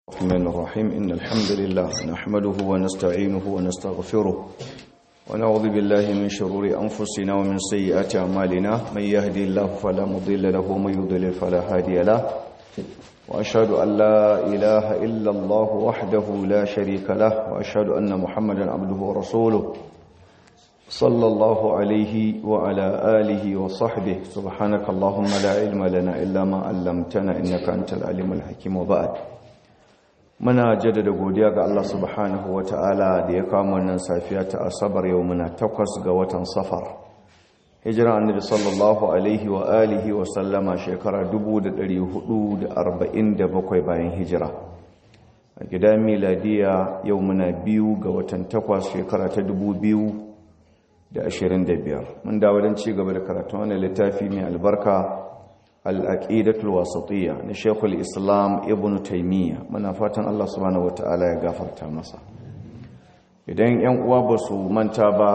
الرحمن الرحيم إن الحمد لله نحمده ونستعينه ونستغفره ونعوذ بالله من شرور أنفسنا ومن سيئات أعمالنا من يهدي الله فلا مضل له ومن يضلل فلا هادي له وأشهد أن لا إله إلا الله وحده لا شريك له وأشهد أن محمدا عبده ورسوله صلى الله عليه وعلى آله وصحبه سبحانك اللهم لا علم لنا إلا ما علمتنا إنك أنت العليم الحكيم وبعد muna jaddada godiya ga Allah subhanahu wa ta'ala da ya kama wannan safiya ta asabar yau muna takwas ga watan safar hijira annabi sallallahu alaihi wa alihi wa sallama shekara 447 bayan hijira a gidan miladiya yau muna biyu ga watan takwas shekara ta 2025 mun dawo don ci gaba da karatun wani littafi mai albarka al'aƙidatul wasatiyya na shekul islam ibn taimiyya muna fatan Allah subhanahu wa ta'ala ya gafarta masa idan ‘yan uwa ba su manta ba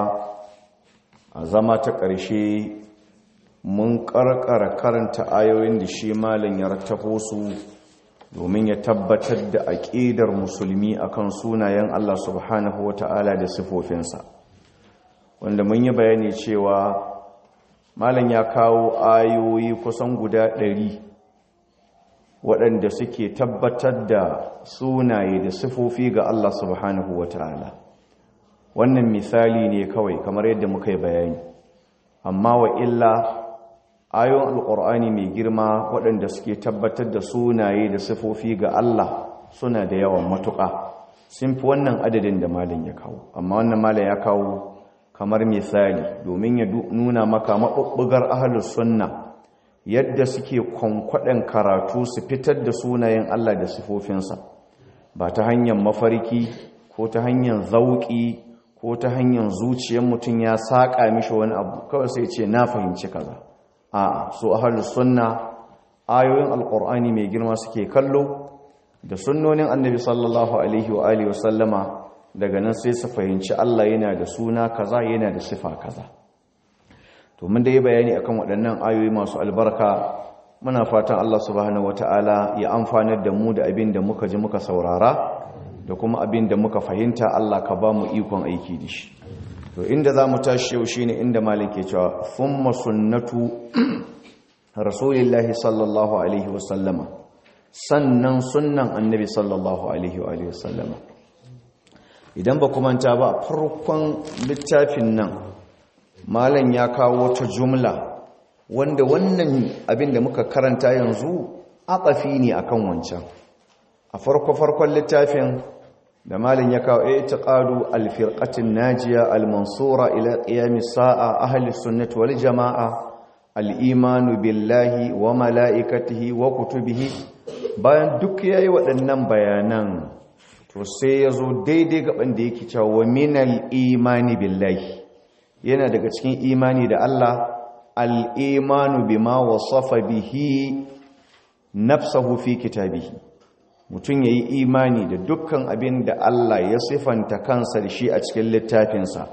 a zama ta ƙarshe mun ƙarƙara karanta ayoyin da shi malin ya rattafo su domin ya tabbatar da aƙidar musulmi akan sunayen Allah subhanahu wa ta'ala da sifofinsa wanda mun yi bayani cewa malam ya kawo ayoyi kusan guda ɗari waɗanda suke tabbatar da sunaye da sifofi ga Allah subhanahu wa ta'ala wannan misali ne kawai kamar yadda muka yi bayani amma wa illa ayoyin alƙur'ani mai girma waɗanda suke tabbatar da sunaye da sifofi ga Allah suna da yawan matuƙa sun fi wannan adadin da malam ya kawo amma wannan malam ya kawo kamar misali domin ya nuna maka maɓuɓɓugar ahalus sunna yadda suke kwankwaɗen karatu su fitar da sunayen Allah da sifofinsa ba ta hanyar mafarki ko ta hanyar zauƙi ko ta hanyar zuciyar mutum ya saƙa mishi wani abu kawai sai ce na fahimci kaza a'a so ahalus sunna ayoyin alƙur'ani mai girma suke kallo da sunnonin annabi sallallahu alaihi wa alihi wa sallama daga nan sai su fahimci Allah yana da suna kaza yana da sifa kaza to mun da yi bayani akan waɗannan ayoyi masu albarka muna fatan Allah subhanahu wataala ya amfanar da mu da abin da muka ji muka saurara da kuma abin da muka fahimta Allah ka ba mu ikon aiki da shi to inda za mu tashi yau shine inda malik ke cewa thumma sunnatu rasulillahi sallallahu alaihi wasallama sannan sunnan annabi sallallahu alaihi wa sallama idan ba manta ba farkon littafin nan malam ya kawo ta jumla wanda wannan abin da muka karanta yanzu atafi ne akan wancan a farko farkon littafin da malam ya kawo i'tiqadu al-firqatin najiya al-mansura ila qiyamis sa'a ahli sunnati wal jamaa al-imanu billahi wa malaikatihi wa kutubihi bayan duk yayi waɗannan bayanan to sai ya zo daidai gaban da yake cewa wa minal imani billahi yana daga cikin imani da Allah al-imanu bima wasafa bihi nafsahu fi kitabihi mutum yayi imani da dukkan abin da Allah ya sifanta kansa da shi a cikin littafinsa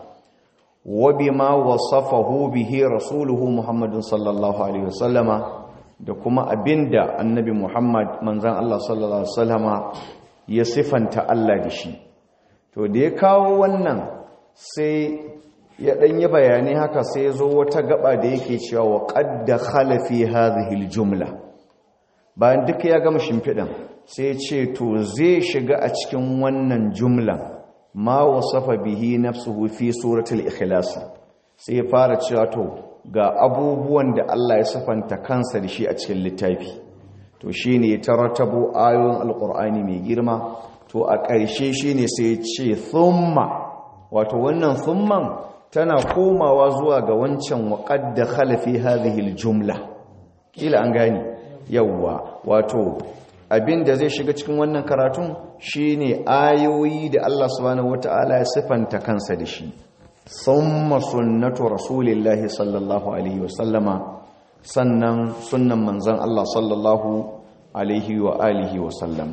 wa bima wasafahu bihi rasuluhu Muhammadun sallallahu alaihi wasallama da kuma abinda annabi Muhammad manzon Allah sallallahu alaihi wasallama ya sifanta Allah da shi to da ya kawo wannan sai ya ɗanyi bayanai haka sai ya zo wata gaba da yake cewa wa ƙadda khalafi hadhihi jumla bayan duka ya gama shimfiɗan sai ce to zai shiga a cikin wannan jumla ma wasafa bihi nafsuhu fi suratul ikhlas sai ya fara cewa to ga abubuwan da Allah ya sifanta kansa da shi a cikin littafi to shi ne ta ratabo ayoyin alkur'ani mai girma to a ƙarshe shi ne sai ce thumma wato wannan thumman tana komawa zuwa ga wancan waƙad da khalafi hadhihi jumla kila an gani yawwa wato abin da zai shiga cikin wannan karatun shine ayoyi da Allah subhanahu wataala ya sifanta kansa da shi thumma sunnatu rasulillahi sallallahu alaihi wasallama sannan sunnan manzan Allah sallallahu alaihi wa alihi wa sallam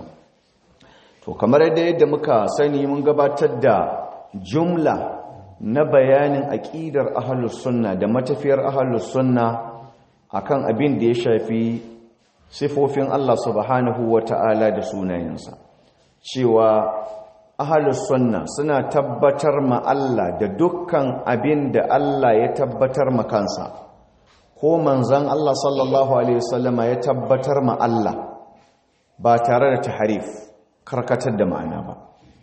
to kamar yadda yadda muka sani mun gabatar da jumla na bayanin aqidar ahlus sunna da matafiyar ahlus sunna akan abin da ya shafi sifofin Allah subhanahu wa ta'ala da sunayensa cewa ahalus sunna suna tabbatar ma Allah da dukkan abin da Allah ya tabbatar ma kansa ko manzan Allah sallallahu alaihi wasallama ya tabbatar ma Allah ba tare da taharif karkatar da ma'ana ba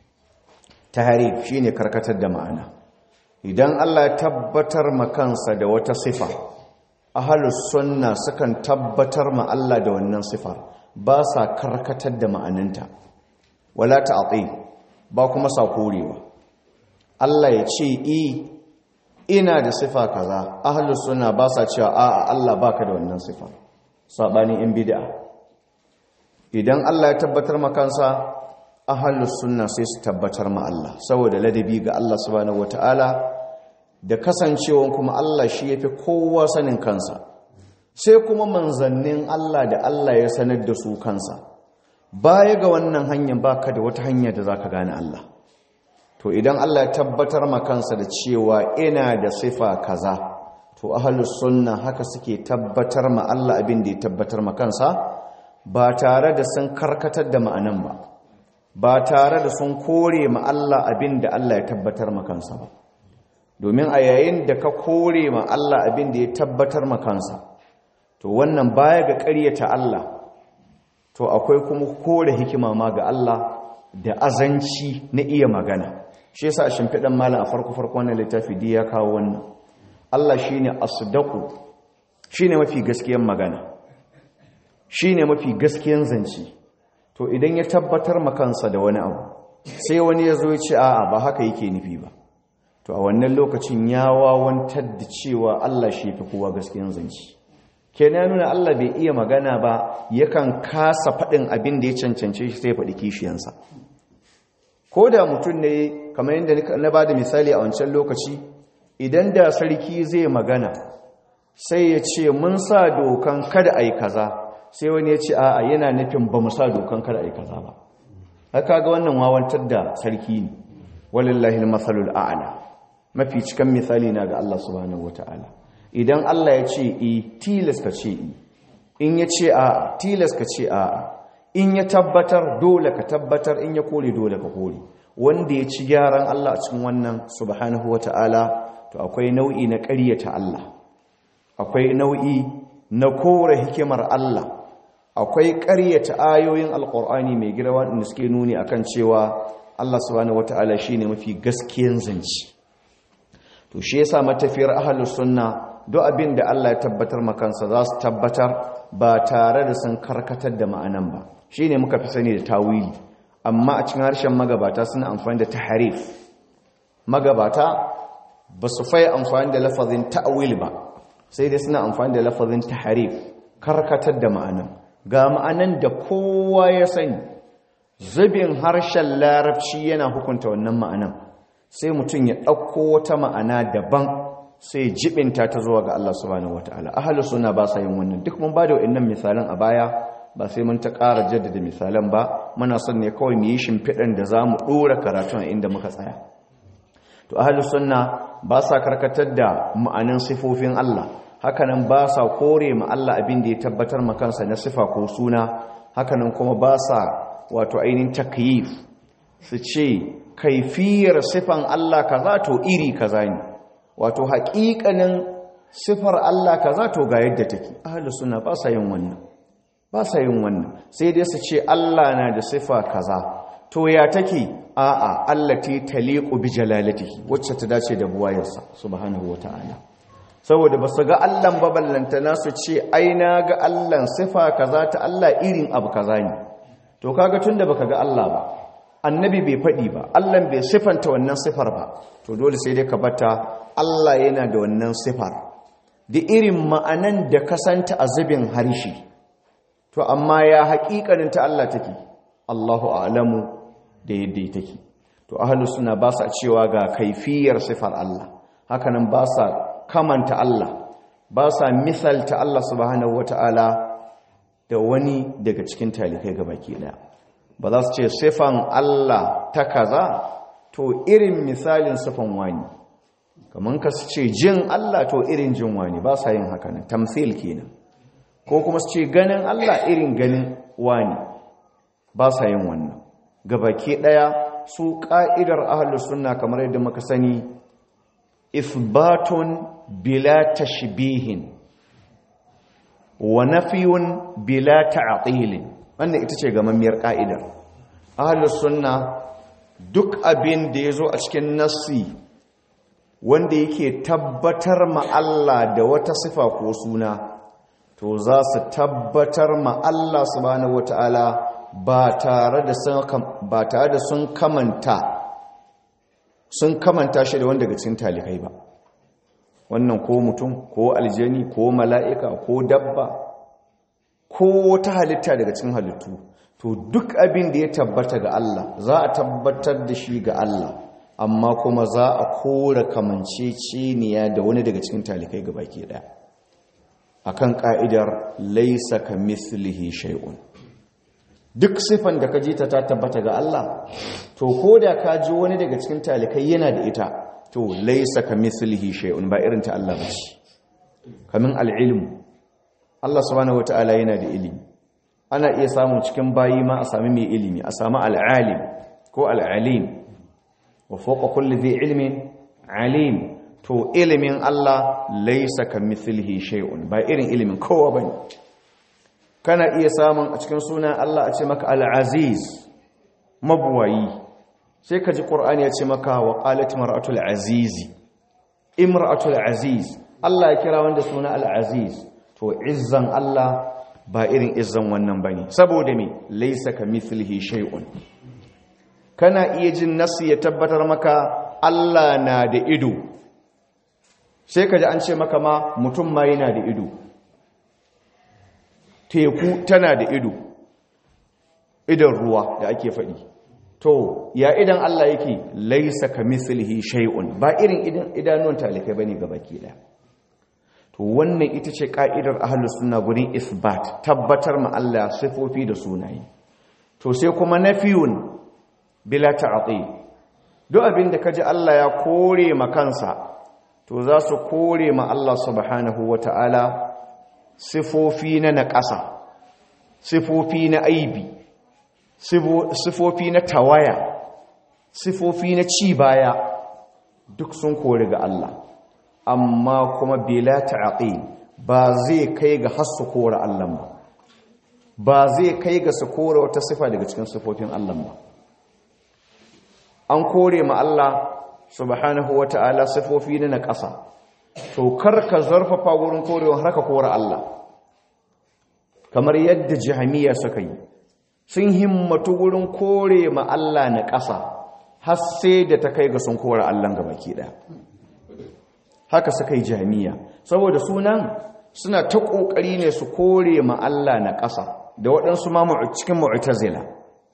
taharif shine karkatar da ma'ana idan Allah ya tabbatar ma kansa da wata sifa ahalus sunna sukan tabbatar ma Allah da wannan sifar ba sa karkatar da ma'ananta wala ta'ati ba kuma sa korewa Allah ya ce i ina da sifa kaza ahlus sunna ba sa cewa a'a Allah baka da wannan sifa sabanin in bid'a idan Allah ya tabbatar makansa ahlus sunna sai su tabbatar ma Allah saboda ladabi ga Allah subhanahu wataala da kasancewan kuma Allah shi yafi kowa sanin kansa sai kuma manzannin Allah da Allah ya sanar da su kansa baya ga wannan hanyar baka da wata hanya da zaka gane Allah to idan Allah ya tabbatar ma kansa da cewa ina da sifa kaza to ahlus sunna haka suke tabbatar ma Allah abin da ya tabbatar ma kansa ba tare da sun karkatar da ma'anan ba ba tare da sun kore ma Allah abin da Allah ya tabbatar ma kansa ba domin a yayin da ka kore ma Allah abin da ya tabbatar ma kansa to wannan baya ga ƙaryata Allah to akwai kuma kore hikima ma ga Allah da azanci na iya magana shi yasa shimfiɗan malam a farko farko wannan littafi di ya kawo wannan Allah shine asdaqu shine mafi gaskiyar magana shine mafi gaskiyar zance to idan ya tabbatar makansa da wani abu sai wani ya zo ya ce a'a ba haka yake nufi ba to a wannan lokacin ya wawantar da cewa Allah shi fi kowa gaskiyar zance kenan nuna Allah bai iya magana ba yakan kasa faɗin abin da ya cancance shi sai faɗi kishiyansa ko da mutum ne kamar yadda na ba da misali a wancan lokaci idan da sarki zai magana sai ya ce mun sa dokan kada a yi kaza sai wani ya ce a'a yana nufin ba mu sa dokan kada a yi kaza ba haka ga wannan wawantar da sarki ne walillahi al-masalul a'la mafi cikan misali na ga Allah subhanahu wataala idan Allah ya ce i tilas ka ce i in ya ce a tilas ka ce a in ya tabbatar dole ka tabbatar in ya kore dole ka kore wanda ya ci gyaran Allah a cikin wannan subhanahu ta'ala to akwai nau'i na ƙaryata Allah akwai nau'i na kore hikimar Allah akwai ƙaryata ayoyin alƙur'ani mai girma da suke nuni akan cewa Allah subhanahu wata'ala shine mafi gaskiyan zance to shi yasa matafiyar ahlus sunna duk abin da Allah ya tabbatar makansa za su tabbatar ba tare da sun karkatar da ma'anan ba shi ne muka fi sani da tawili amma a cikin harshen magabata suna amfani da taharif magabata ba su fai amfani da lafazin ta'awil ba sai dai suna amfani da lafazin taharif karkatar da ma'anan ga ma'anan da kowa ya sani zubin harshen larabci yana hukunta wannan ma'anan sai mutum ya ɗauko wata ma'ana daban sai jibinta ta zuwa ga Allah subhanahu wataala ahlus sunna ba sa yin wannan duk mun bada wayannan misalan a baya ba sai mun ta ƙara jaddada misalan ba muna son ne kawai mu yi shimfiɗan da zamu dora karatun a inda muka tsaya to ahlus sunna ba sa karkatar da ma'anan sifofin Allah hakanan ba sa kore ma Allah abin da ya tabbatar ma kansa na sifa ko suna hakanan kuma ba sa wato ainihin takyif su ce kaifiyar sifan Allah kaza to iri kaza ne wato haƙiƙanin sifar Allah kaza to ga yadda take ahlus sunna ba sa yin wannan ba sa yin wannan sai dai su ce Allah na da sifa kaza to ya take a'a allati taliqu bi jalalatihi wacce ta dace da buwayarsa subhanahu wataala saboda ba su ga Allah ba ballantana su ce ai na ga Allah sifa kaza ta Allah irin abu kaza ne to kaga tunda baka ga Allah ba annabi bai faɗi ba Allah bai sifanta wannan sifar ba to dole sai dai ka bata Allah yana da wannan sifar da irin ma'anan da kasanta a zubin harshe to amma ya haƙiƙanin ta Allah take Allahu a'lamu da yadda take to ahlus sunna ba sa cewa ga kaifiyar sifar Allah hakanan ba sa kamanta Allah ba sa misalta Allah subhanahu wata'ala da wani daga cikin talikai gabaki daya ba za su ce sifan Allah ta kaza to irin misalin sifan wani kamar ka su ce jin Allah to irin jin wani ba sa yin haka nan tamthil kenan ko kuma su ce ganin Allah irin ganin wani ba sa yin wannan gabaki daya su ka'idar ahlus sunna kamar yadda muka sani ithbatun bila tashbihin wa nafiyun bila ta'tilin wannan ita ce gamammiyar ka'idar ahlus sunna duk abin da yazo a cikin nassi wanda yake tabbatar ma Allah da wata sifa ko suna to za su tabbatar ma Allah subhanahu wataala ba tare da sun ba tare da sun kamanta sun kamanta shi da wanda daga cikin talikai ba wannan ko mutum ko aljani ko mala'ika ko dabba ko wata halitta daga cikin halittu to duk abin da ya tabbata ga Allah za a tabbatar da shi ga Allah amma kuma za a kora kamanceceniya da wani daga cikin talikai ga baki ɗaya akan ka'idar laisa ka mislihi shay'un duk sifan da ka ji ta tabbata ga Allah to ko da ka ji wani daga cikin talikai yana da ita to laisa ka mislihi shay'un ba irin ta Allah ba ce kamin al'ilmu Allah subhanahu wata'ala yana da ilimi ana iya samun cikin bayi ma a sami mai ilimi a sami al'alim ko al'alim wa fawqa kulli dhi ilmin alim to ilimin Allah laisa ka mislihi shay'un ba irin ilimin kowa bane kana iya samun a cikin sunan Allah a ce maka al-aziz mabuwayi sai ka ji qur'ani ya ce maka wa qalat mar'atul azizi imra'atul aziz Allah ya kira wanda suna al-aziz to izzan Allah ba irin izzan wannan bane saboda me laysa kamithlihi shay'un kana iya jin nasu ya tabbatar maka Allah na da ido sai kaji an ce maka ma mutum ma yana da ido teku tana da ido idan ruwa da ake faɗi to ya idan Allah yake laysa kamithlihi shay'un ba irin idan idanuwan talikai bane gabaki daya to wannan ita ce ka'idar ahlus sunna gurin isbat tabbatar ma Allah sifofi da sunaye to sai kuma nafiyun bila ta'til duk abin da kaji Allah ya kore ma kansa to za su kore ma Allah subhanahu wata'ala sifofi na naƙasa sifofi na aibi sifofi na tawaya sifofi na ci baya duk sun kore ga Allah amma kuma bila ta'aqil ba zai kai ga hasu kore Allah ba ba zai kai ga su kore wata sifa daga cikin sifofin Allah ba an kore ma Allah subhanahu wata'ala sifofi na ƙasa to karka zarfafa wurin korewa har ka kore Allah kamar yadda jahamiya suka yi sun himmatu wurin kore ma Allah na ƙasa har sai da ta kai ga sun kore Allah ga baki ɗaya haka suka yi jami'a saboda sunan suna ta ƙoƙari ne su kore ma Allah na ƙasa da waɗansu ma cikin mu'tazila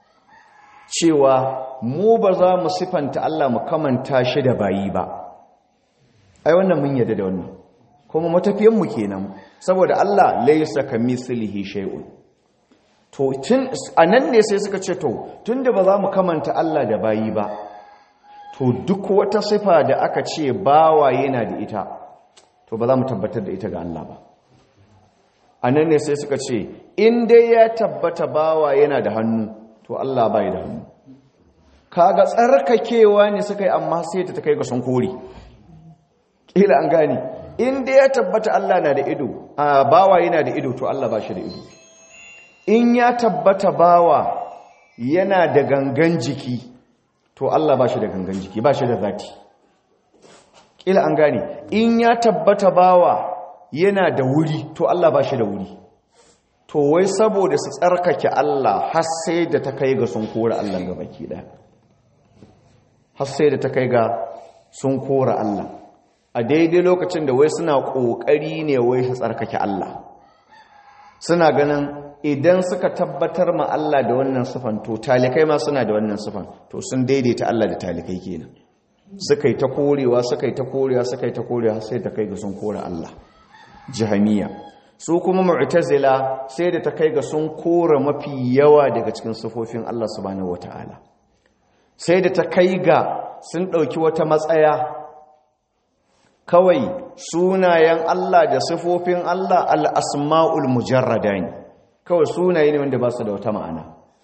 cewa mu ba za mu sifanta Allah mu kamanta shi da bayi ba ai wannan mun yadda da wannan kuma matafiyan mu kenan saboda Allah laysa kamithlihi shay'un to tun anan ne sai suka ce to tunda ba za mu kamanta Allah da bayi ba to duk wata sifa da aka ce bawa yana da ita to ba za mu tabbatar da ita ga Allah ba a nan ne sai suka ce in dai ya tabbata bawa yana da hannu to Allah bai da hannu kaga tsarkakewa ne suka yi amma sai ta kai ga sun kore kila an gane in dai ya tabbata Allah na da ido a bawa yana da ido to Allah ba shi da ido in ya tabbata bawa yana da gangan jiki to Allah ba shi da gangan jiki ba shi da zati kila an gane in ya tabbata bawa yana da wuri to Allah ba shi da wuri to wai saboda su tsarkake Allah har sai da ta kai ga sun kora Allah ga baki ɗaya har sai da ta kai ga sun kora Allah a daidai lokacin da wai suna ƙoƙari ne wai su tsarkake Allah suna ganin idan suka tabbatar ma Allah da wannan sufan to talikai ma suna da wannan sufan to sun daidaita Allah da talikai kenan suka yi ta korewa suka yi ta korewa suka yi ta korewa sai ta kai ga sun kora Allah jahamiya su kuma mu'tazila sai da ta kai ga sun kora mafi yawa daga cikin sifofin Allah subhanahu wataala sai da ta kai ga sun dauki wata matsaya kawai sunayen Allah da sifofin Allah al-asma'ul mujarrada ne kawai sunaye ne wanda ba su da wata ma'ana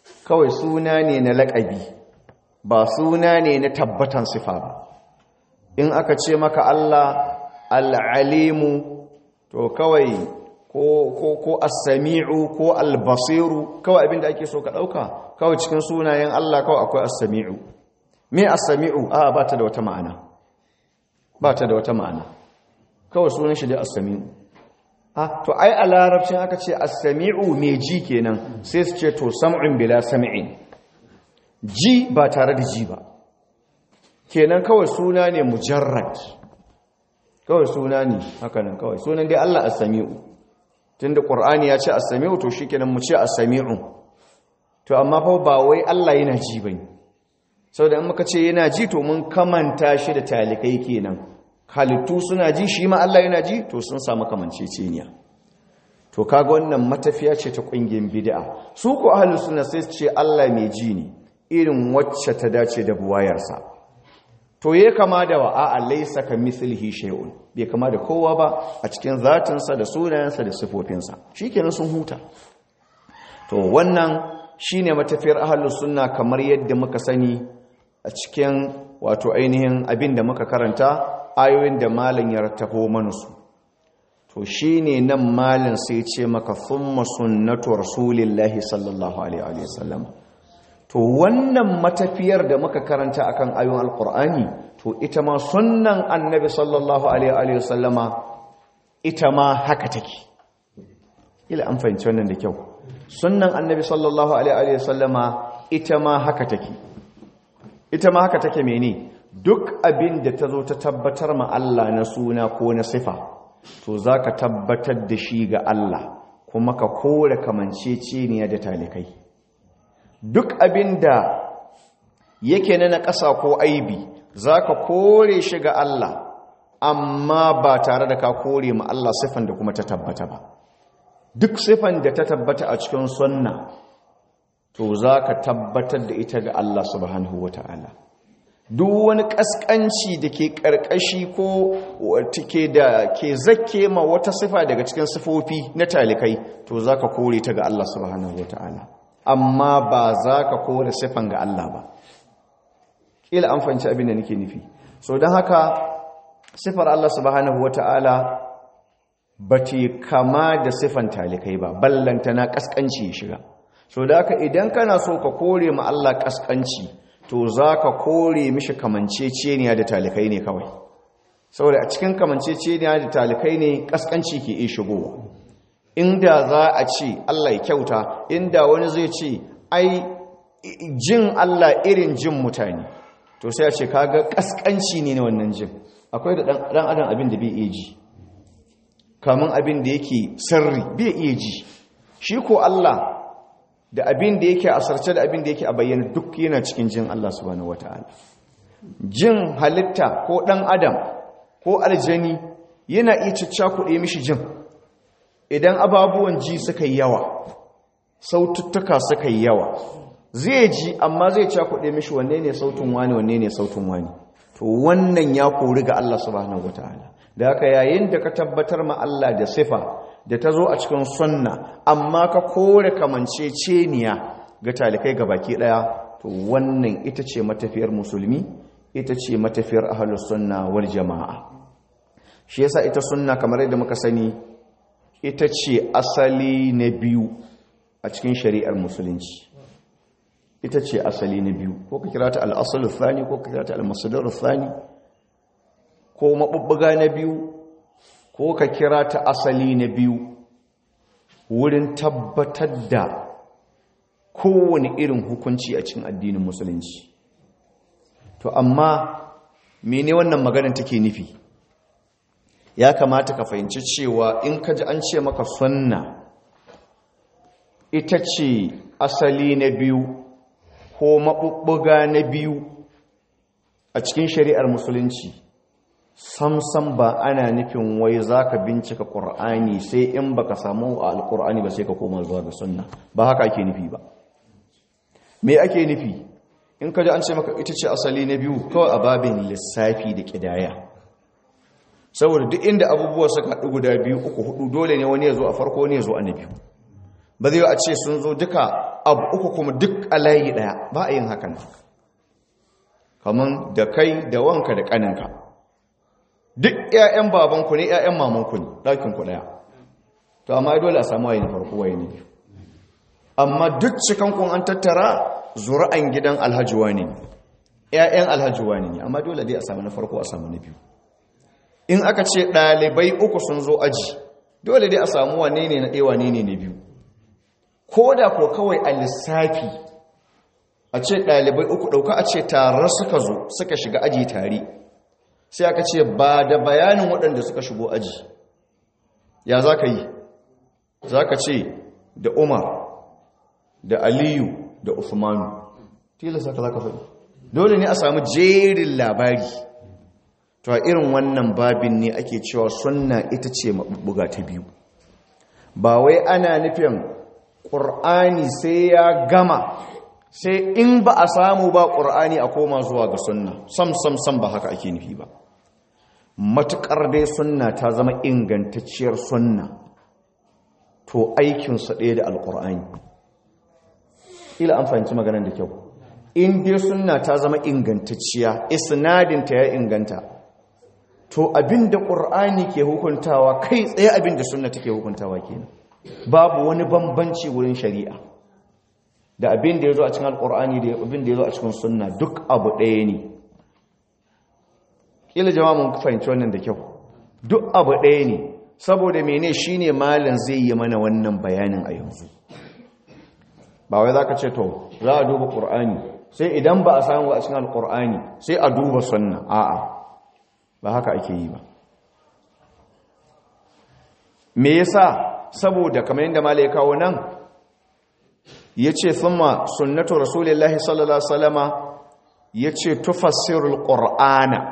kawai suna ne na laƙabi ba suna ne na tabbatan sifa ba in aka ce maka Allah al'alimu to kawai ko ko ko as-sami'u ko al-basiru kawai abinda ake so ka dauka kawai cikin sunayen Allah kawai akwai as-sami'u me as-sami'u a ba ta da wata ma'ana ba ta da wata ma'ana kawai sunan shi da as-sami'u ah to ai a larabcin aka ce as-sami'u me ji kenan sai su ce to sam'un bila sam'in ji ba tare da ji ba kenan kawai suna ne mujarrad kawai suna ne haka nan kawai sunan dai Allah as-sami'u tunda qur'ani ya ce as-sami'u to shikenan mu ce as-sami'u to amma fa ba wai Allah yana ji bane saboda in muka ce yana ji to mun kamanta shi da talikai kenan halittu suna ji shi ma Allah yana ji to sun samu kamanceceniya to kaga wannan matafiya ce ta kungiyar bid'a su ko ahlus sunna sai su ce Allah mai ji ne irin wacce ta dace da buwayarsa to ya kama da wa a'a laysa ka mislihi shay'un bai kama da kowa ba a cikin zatinsa da sunayensa da sifofinsa shikenan sun huta to wannan shine matafiyar ahlus sunna kamar yadda muka sani a cikin wato ainihin abin da muka karanta ayoyin da malam ya rattafo mana su to shine nan malam sai ce maka thumma sunnatu rasulillahi sallallahu alaihi wasallam to wannan matafiyar da muka karanta akan ayoyin alqur'ani to ita ma sunnan annabi sallallahu alaihi wasallama ita ma haka take ila an fahimci wannan da kyau sunnan annabi sallallahu alaihi wasallama ita ma haka take ita ma haka take mene duk abin da ta zo ta tabbatar ma Allah na suna ko na sifa to zaka tabbatar da shi ga Allah kuma ka kore kamanceceniya da talikai duk abin da yake na na ƙasa ko aibi zaka kore shi ga Allah amma ba tare da ka kore ma Allah sifan da kuma ta tabbata ba duk sifan da ta tabbata a cikin sunna to za ka tabbatar da ita ga Allah subhanahu wa ta'ala duk wani ƙasƙanci da ke ƙarƙashi ko ke da ke zake ma wata sifa daga cikin sifofi na talikai to za ka kore ta ga Allah subhanahu wa ta'ala amma ba za ka kore sifan ga Allah ba ƙila an fahimci abin da nake nufi so don haka sifar Allah subhanahu wa ta'ala ba te kama da sifan talikai ba ballanta na ƙasƙanci ya shiga so da haka idan kana so ka kore ma Allah ƙasƙanci to za ka kore mishi kamanceceniya da talikai ne kawai saboda a cikin kamanceceniya da talikai ne ƙasƙanci ke iya shigowa inda za a ce Allah ya kyauta inda wani zai ce ai jin Allah irin jin mutane to sai a ce kaga ƙasƙanci ne na wannan jin akwai da ɗan adam abin da bai iya ji kamun abin da yake sirri bai iya ji shi ko Allah da abin da yake a sarce da abin da yake a bayyana duk yana cikin jin Allah subhanahu wataala jin halitta ko ɗan adam ko aljani yana iya ciccakuɗe mishi jin idan ababuwan ji suka yi yawa saututtuka suka yi yawa zai ji amma zai cakuɗe mishi wanne ne sautin wani wanne ne sautin wani to wannan ya kori ga Allah subhanahu wataala da haka yayin da ka tabbatar ma Allah da sifa da ta zo a cikin sunna amma ka kore kamanceceniya ga talikai ga baki daya to wannan ita ce matafiyar musulmi ita ce matafiyar ahlus sunna wal jamaa shi yasa ita sunna kamar yadda muka sani ita ce asali na biyu a cikin shari'ar musulunci ita ce asali na biyu ko ka kira ta al-aslu thani ko ka kira ta al-masdar thani ko mabubbuga na biyu ko ka kira ta asali na biyu wurin tabbatar da kowane irin hukunci a cikin addinin musulunci to amma mene wannan maganar take nufi ya kamata ka fahimci cewa in ka ji an ce maka sunna ita ce asali na biyu ko maɓuɓɓuga na biyu a cikin shari'ar musulunci samsam ba ana nufin wai za ka bincika ƙur'ani sai in ba ka samu a alƙur'ani ba sai ka koma zuwa ga sunna ba haka ake nufi ba me ake nufi in ka ji an ce maka ita ce asali na biyu kawai a babin lissafi da ƙidaya saboda duk inda abubuwa suka haɗu guda biyu uku hudu dole ne wani ya zo a farko wani ya zo a na biyu ba zai a ce sun zo duka abu uku kuma duk a layi ɗaya ba a yin hakan kamar da kai da wanka da ƙaninka duk 'ya'yan babanku ne 'ya'yan mamanku ne ɗakinku ɗaya to amma dole a samu waye na farko waye ne amma duk cikankun an tattara zura'an gidan alhajiwa ne 'ya'yan alhajiwa ne amma dole dai a samu na farko a samu na biyu in aka ce ɗalibai uku sun zo aji dole dai a samu wane ne na ɗaya wane ne na biyu ko da ko kawai a lissafi a ce ɗalibai uku ɗauka a ce tare suka zo suka shiga aji tare sai aka ce ba da bayanin waɗanda suka shigo aji ya za ka yi za ka ce da umar da aliyu da usmanu tilasta ka za ka faɗi dole ne a samu jerin labari to a irin wannan babin ne ake cewa sunna ita ce maɓuɓɓuga ta biyu ba wai ana nufin ƙur'ani sai ya gama sai in ba a samu ba ƙur'ani a koma zuwa ga sunna sam sam sam ba haka ake nufi ba matuƙar dai sunna ta zama ingantacciyar sunna to aikinsa ɗaya da alƙur'ani ila an fahimci maganar da kyau in dai sunna ta zama ingantacciya isnadinta ya inganta to abinda ƙur'ani ke hukuntawa kai tsaye abinda sunna take hukuntawa kenan babu wani bambanci wurin shari'a da abinda ya zo a cikin alƙur'ani da abinda ya zo a cikin sunna duk abu ɗaya ne ƙila jama'a mun fahimci wannan da kyau duk abu ɗaya ne saboda mene shine malin zai yi mana wannan bayanin a yanzu ba wai za ka ce to za a duba ƙur'ani sai idan ba a samu a cikin alƙur'ani sai a duba sunna a'a ba haka ake yi ba me yasa saboda kamar yadda mala ya kawo nan ya ce thumma sunnatu rasulillahi sallallahu alaihi wasallama ya ce tufassirul qur'ana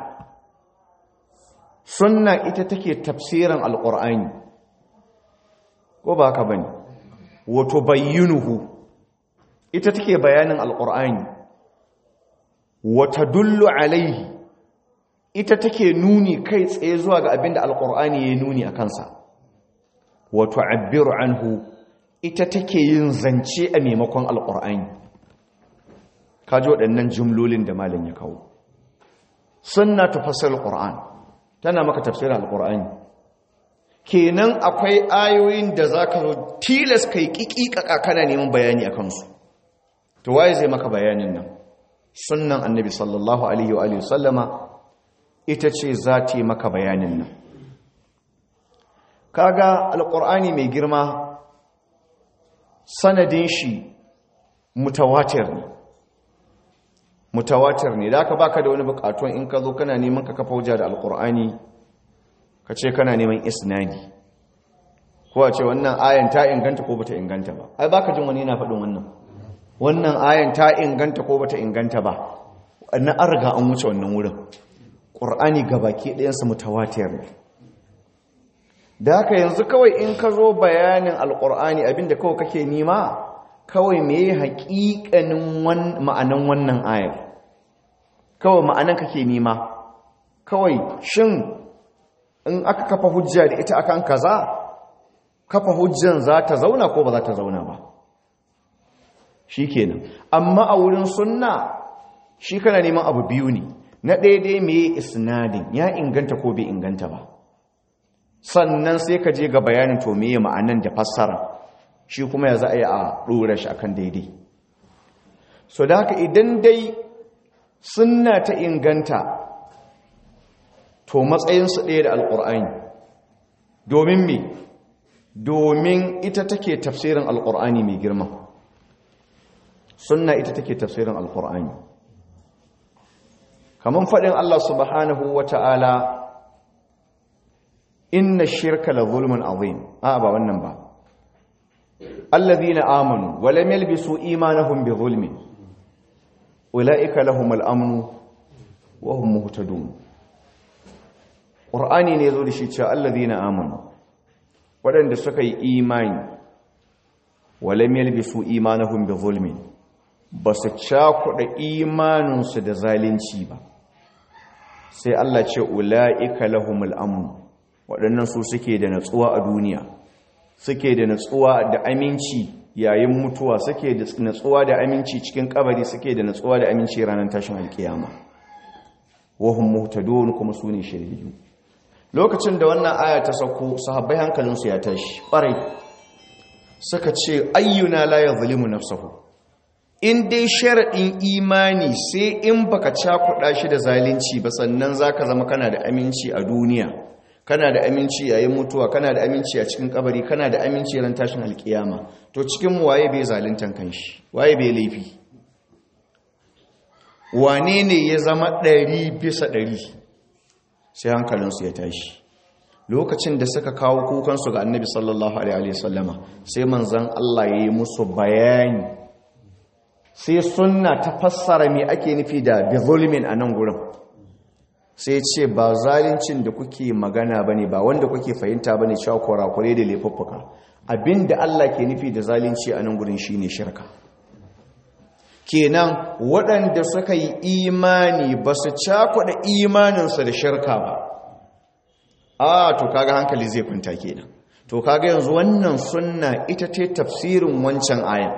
sunna ita take tafsirin alqur'ani ko ba haka bane wato bayyinuhu ita take bayanin alqur'ani wa tadullu alaihi ita take nuni kai tsaye zuwa ga abinda alqur'ani ya nuni a kansa wa tu'abbiru anhu ita take yin zance a maimakon alqur'ani kaji waɗannan jumlolin da malam ya kawo sunna tufassir alqur'an tana maka tafsirin alqur'ani kenan akwai ayoyin da zaka zo tilas kai kikikaka kana neman bayani akan su to waye zai maka bayanin nan sunnan annabi sallallahu alaihi wa alihi sallama ita ce za ta yi maka bayanin nan kaga alqur'ani mai girma sanadin shi mutawatir ne mutawatir ne da aka baka da wani bukatun in ka zo kana neman ka kafa hujja da alkur'ani ka ce kana neman isnadi ko a ce wannan ayan ta inganta ko bata inganta ba ai baka jin wani yana faɗin wannan wannan ayan ta inganta ko bata inganta ba na an riga an wuce wannan wurin ƙur'ani gabaki ɗayansa mutawatir ne da haka yanzu kawai in ka zo bayanin alkur'ani abinda kawai kake nima kawai me haƙiƙanin ma'anan wannan ayar kawai ma'anan kake nima kawai shin in aka kafa hujja da ita akan kaza kafa hujjan za ta zauna ko ba za ta zauna ba shi kenan amma a wurin sunna shi kana neman abu biyu ne na daidai me isnadin ya inganta ko bai inganta ba sannan sai ka je ga bayanin to me ma'anan da fassara shi kuma ya za a yi a ɗora shi akan daidai so da haka idan dai sunna ta inganta to matsayinsu ɗaya da alƙur'ani domin me domin ita take tafsirin alƙur'ani mai girma sunna ita take tafsirin alƙur'ani kamar faɗin Allah subhanahu wa ta'ala inna shirka la zulmun azim a ba wannan ba الذين آمنوا ولم يلبسوا إيمانهم بظلم أولئك لهم الأمن وهم مهتدون قرآني نيزول شيء الذين آمنوا ولن سكي إيمان ولم يلبسوا إيمانهم بظلم بس تشاكو إيمان سد ظالين شيبا sai Allah ce ula'ika lahumul amn waɗannan su suke da natsuwa a duniya suke da natsuwa da aminci yayin mutuwa suke da natsuwa da aminci cikin kabari suke da natsuwa da aminci ranar tashin alkiyama wahum muhtadun kuma su ne shiriyu lokacin da wannan aya ta sauko sahabbai hankalinsu ya tashi ƙwarai suka ce ayyuna la yazlimu nafsahu in dai sharaɗin imani sai in baka cakuɗa shi da zalunci ba sannan zaka zama kana da aminci a duniya kana da aminci yayin mutuwa kana da aminci a cikin kabari kana da aminci ran tashin alkiyama to cikin mu waye bai zaluntan kanshi waye bai laifi wane ne ya zama ɗari bisa ɗari sai hankalinsu ya tashi lokacin da suka kawo kukansu ga annabi sallallahu alaihi wasallama sai manzan Allah ya yi musu bayani sai sunna ta fassara me ake nufi da bizulmin a nan gurin sai ce ba zalincin da kuke magana bane ba wanda kuke fahimta bane cewa kurakure da laifuffuka abinda Allah ke nufi da zalunci a nan gurin shine shirka kenan waɗanda suka yi imani ba su cakuɗa imaninsu da shirka ba a to kaga hankali zai kwanta kenan to kaga yanzu wannan sunna ita ce tafsirin wancan ayan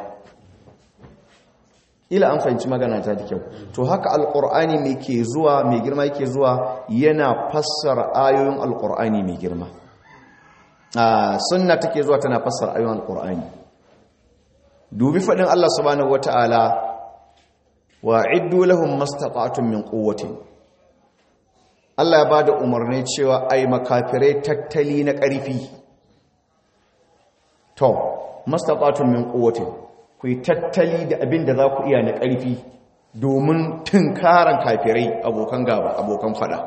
ila an fahimci magana ta da kyau to haka alqur'ani mai ke zuwa mai girma yake zuwa yana fassara ayoyin alqur'ani mai girma a sunna take zuwa tana fassara ayoyin alqur'ani dubi fadin Allah subhanahu wataala wa iddu lahum mastata'tum min quwwatin Allah ya bada umarni cewa ai makafirai tattali na ƙarfi to mastata'tum min quwwatin ku yi tattali da abin da za ku iya na ƙarfi domin tunkaran kafirai abokan gaba abokan fada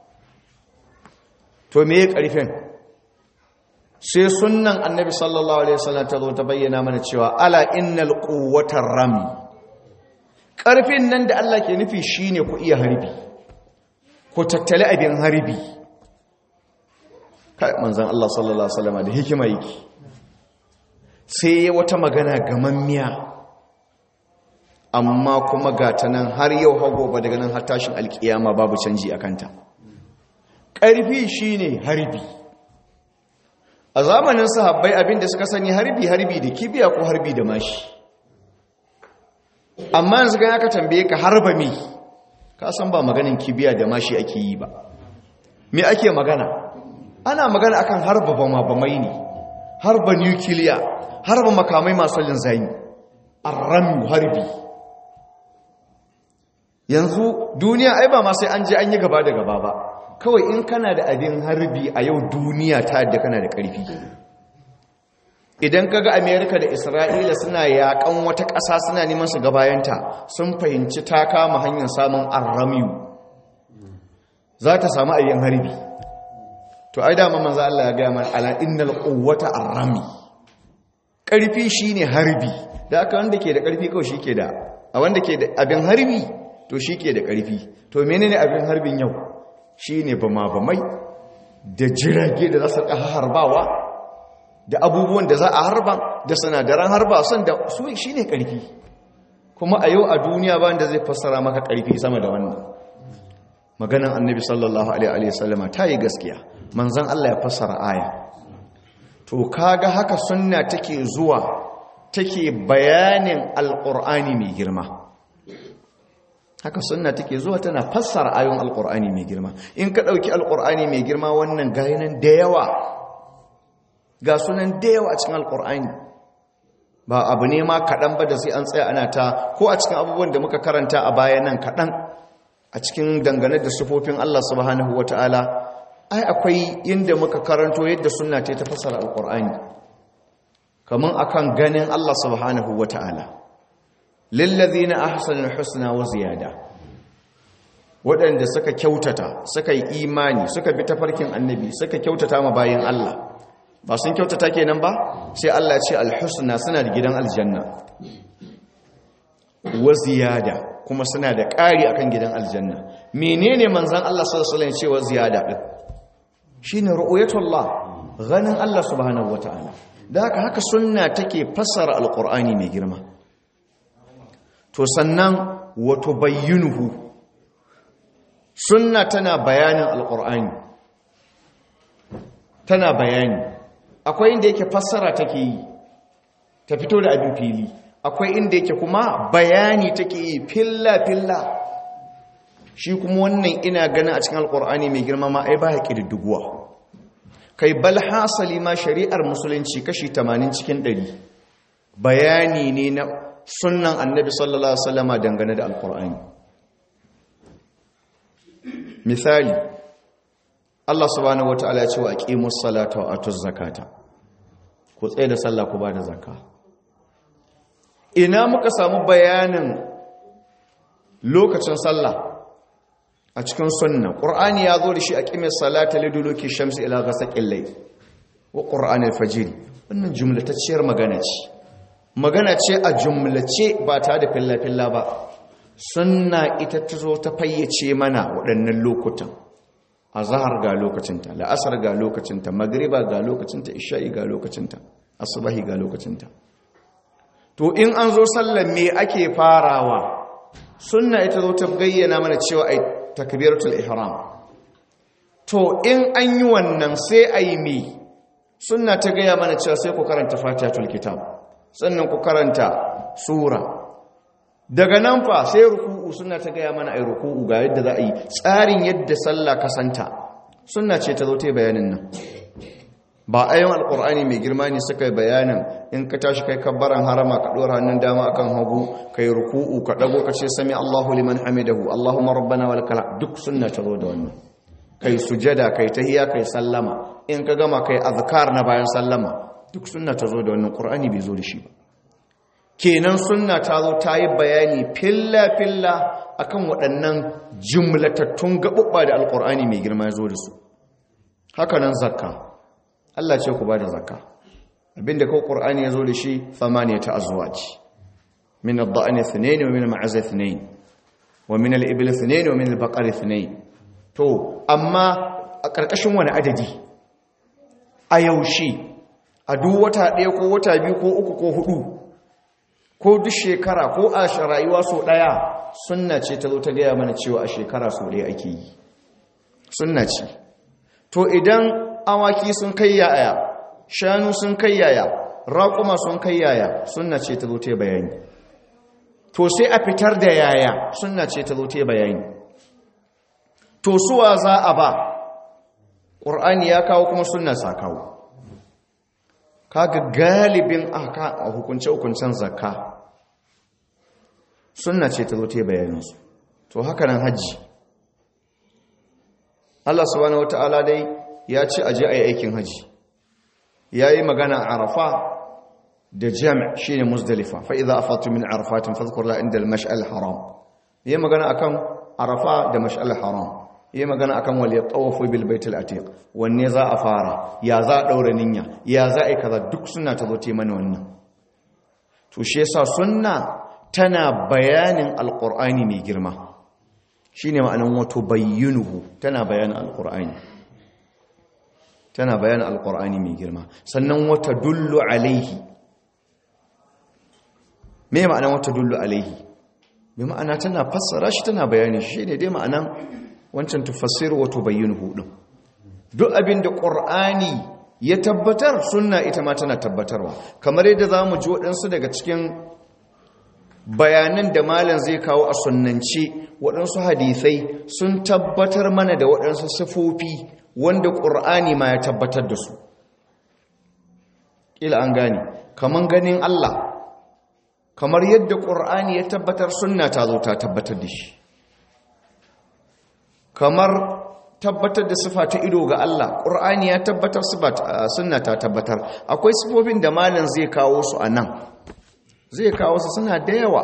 to me ƙarfin sai sunnan annabi sallallahu alaihi wasallam ta zo ta bayyana mana cewa ala innal quwwatar rami ƙarfin nan da Allah ke nufi shine ku iya harbi ku tattali abin harbi kai manzon Allah sallallahu alaihi wasallam da hikima yake sai ya wata magana gamammiya amma kuma ga ta nan har yau hago ba daga nan har tashin alkiyama babu canji a kanta ƙarfi shine harbi a zamanin sahabbai abinda suka sani harbi harbi da kibiya ko harbi da mashi amma yanzu ga aka tambaye ka harba me ka san ba maganin kibiya da mashi ake yi ba me ake magana ana magana akan harba bama bamai ne harba nukiliya harba makamai masu linzami arrami harbi yanzu duniya ai ba ma sai an je an yi gaba da gaba ba kawai in kana da abin harbi a yau duniya ta yadda kana da ƙarfi idan kaga amerika da isra'ila suna yakan wata ƙasa suna neman su gabayanta sun fahimci ta kama hanyar samun arramiyu za ta samu abin harbi to ai dama manzo Allah ya gaya mana ala innal quwwata arrami ƙarfi shine harbi da aka wanda ke da ƙarfi kawai shike da a wanda ke da abin harbi to shike da ƙarfi to menene abin harbin yau shine bama bamai da jirage da za su harbawa da abubuwan da za a harba da sinadaran harba son da su shine ƙarfi kuma a yau a duniya ba da zai fassara maka ƙarfi sama da wannan maganan annabi sallallahu alaihi wasallama ta yi gaskiya manzon Allah ya fassara aya to kaga haka sunna take zuwa take bayanin alqur'ani mai girma haka sunna take zuwa tana fassara ayoyin alqur'ani mai girma in ka dauki alqur'ani mai girma wannan gayinan da yawa ga sunan da yawa a cikin alqur'ani ba abu ne ma kadan ba da sai an tsaya ana ta ko a cikin abubuwan da muka karanta a baya nan kadan a cikin dangane da sufofin Allah subhanahu wataala ai akwai inda muka karanto yadda sunna ta ta fassara alqur'ani kaman akan ganin Allah subhanahu wataala lillazina ahsanul husna wa ziyada waɗanda suka kyautata suka yi imani suka bi tafarkin annabi suka kyautata ma bayin Allah ba sun kyautata kenan ba sai Allah ya ce alhusna suna da gidan aljanna wa ziyada kuma suna da ƙari akan gidan aljanna menene manzon Allah sallallahu alaihi wasallam ya ce wa ziyada din shine ru'yatullah ganin Allah subhanahu wataala da haka haka sunna take fassara alqur'ani mai girma to sannan wato bayyinuhu sunna tana bayanin alqur'ani tana bayani akwai inda yake fassara take yi ta fito da abin fili akwai inda yake kuma bayani take yi filla filla shi kuma wannan ina ganin a cikin alkur'ani mai girma ma ai ba ya ƙididdiguwa kai bal hasali ma shari'ar musulunci kashi 80 cikin 100 bayani ne na sunnan annabi sallallahu alaihi wasallama dangane da alkur'ani misali Allah subhanahu wataala ya ce wa aqimus salata wa atuz zakata ku tsaye da sallah ku ba da zakka ina muka samu bayanin lokacin sallah a cikin sunna ƙur'ani ya zo da shi a ƙimin salata liduluki shamsi ila ga saƙin lai wa ƙur'ani fajiri wannan jumlatacciyar magana ce magana ce a jumlace ba ta da filla-filla ba sunna ita ta zo ta fayyace mana waɗannan lokutan a zahar ga lokacinta la'asar ga lokacinta magriba ga lokacinta isha'i ga lokacinta asubahi ga lokacinta to in an zo sallar me ake farawa sunna ita zo ta gayyana mana cewa ai takbiratul ihram to in an yi wannan sai ai me sunna ta gaya mana cewa sai ku karanta fatihatul kitab sannan ku karanta sura daga nan fa sai ruku'u sunna ta gaya mana ai ruku'u ga yadda za a yi tsarin yadda sallah kasanta sunna ce ta zo ta bayanin nan ba ayon alkur'ani mai girma ne suka yi bayanin in ka tashi kai kabbaran harama ka ɗora hannun dama akan hagu kai ruku'u ka ɗago ka ce sami allahu liman hamidahu allahumma rabbana wal kala duk sunna ta zo da wannan kai sujada kai tahiya kai sallama in ka gama kai azkar na bayan sallama duk sunna ta zo da wannan qur'ani bai zo da shi ba kenan sunna ta zo ta yi bayani filla filla akan waɗannan jumlatattun gaɓuɓɓa da alkur'ani mai girma ya zo da su haka nan zakka Allah ce ku ba da zakka abinda kawai ƙur'ani ya zo da shi famaniya ta azwaj min ad-da'n ithnayn wa min al-ma'az ithnayn wa min al-ibl ithnayn wa min al-baqar ithnayn to amma a ƙarƙashin wani adadi a yaushe a duk wata ɗaya ko wata biyu ko uku ko hudu ko duk shekara ko a rayuwa so ɗaya sunna ce ta zo ta gaya mana cewa a shekara so ɗaya ake yi sunna ce to idan awaki sun kai yaya shanu sun kai yaya raƙuma sun kai yaya sunna ce ta zo ta bayani to sai a fitar da yaya sunna ce ta zo ta bayani to suwa za a ba ƙur'ani ya kawo kuma sunna sa kawo kaga galibin aka a hukunce-hukuncen zakka sunna ce ta zo ta bayaninsu to haka nan hajji Allah subhanahu wata'ala dai ya ce aje a yi aikin hajji ya yi magana a arafa da jami' shi ne musdalifa fa'iza a fatu min arafatin fazkurla inda mash'al haram ya yi magana akan arafa da mash'al haram ya yi magana akan wal ya tsawafu bil baitul atiq wanne za a fara ya za a ɗaura ninya ya za a yi kaza duk suna ta zo te mana wannan to shi yasa sunna tana bayanin alqur'ani mai girma shine ma'anan wato bayyinuhu tana bayanin alqur'ani tana bayanin alqur'ani mai girma sannan wata dullu alaihi me ma'anan wata dullu alaihi bi ma'ana tana fassara shi tana bayani shi ne dai ma'anan wancan tufassiru wa tubayyinuhu din duk abin da qur'ani ya tabbatar sunna ita ma tana tabbatarwa kamar yadda zamu ji waɗansu daga cikin bayanan da malam zai kawo a sunnance waɗansu hadisai sun tabbatar mana da waɗansu sifofi wanda qur'ani ma ya tabbatar da su kila an gane kaman ganin Allah kamar yadda qur'ani ya tabbatar sunna ta zo ta tabbatar da shi kamar tabbatar da sifa ta ido ga Allah ƙur'ani ya tabbatar suna ta tabbatar akwai sifofin da malin zai kawo su a nan zai kawo su suna da yawa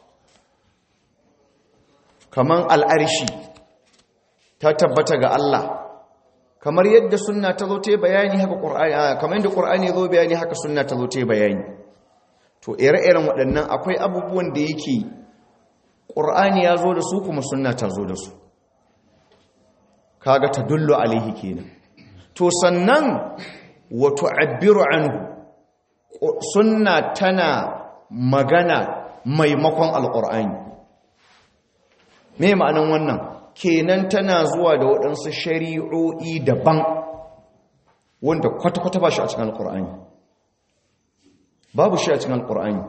kamar al'arshi ta tabbata ga Allah kamar yadda suna ta zo ta bayani haka ƙur'ani kamar yadda ƙur'ani zo bayani haka suna ta zo ta bayani to ire-iren waɗannan akwai abubuwan da yake ƙur'ani ya zo da su kuma suna ta zo da su kaga ta dullu alaihi kenan to sannan wa tu'abbiru anhu sunna tana magana maimakon alqur'ani me ma'anan wannan kenan tana zuwa da waɗansu shari'o'i daban wanda kwata-kwata ba shi a cikin alqur'ani babu shi a cikin alkur'ani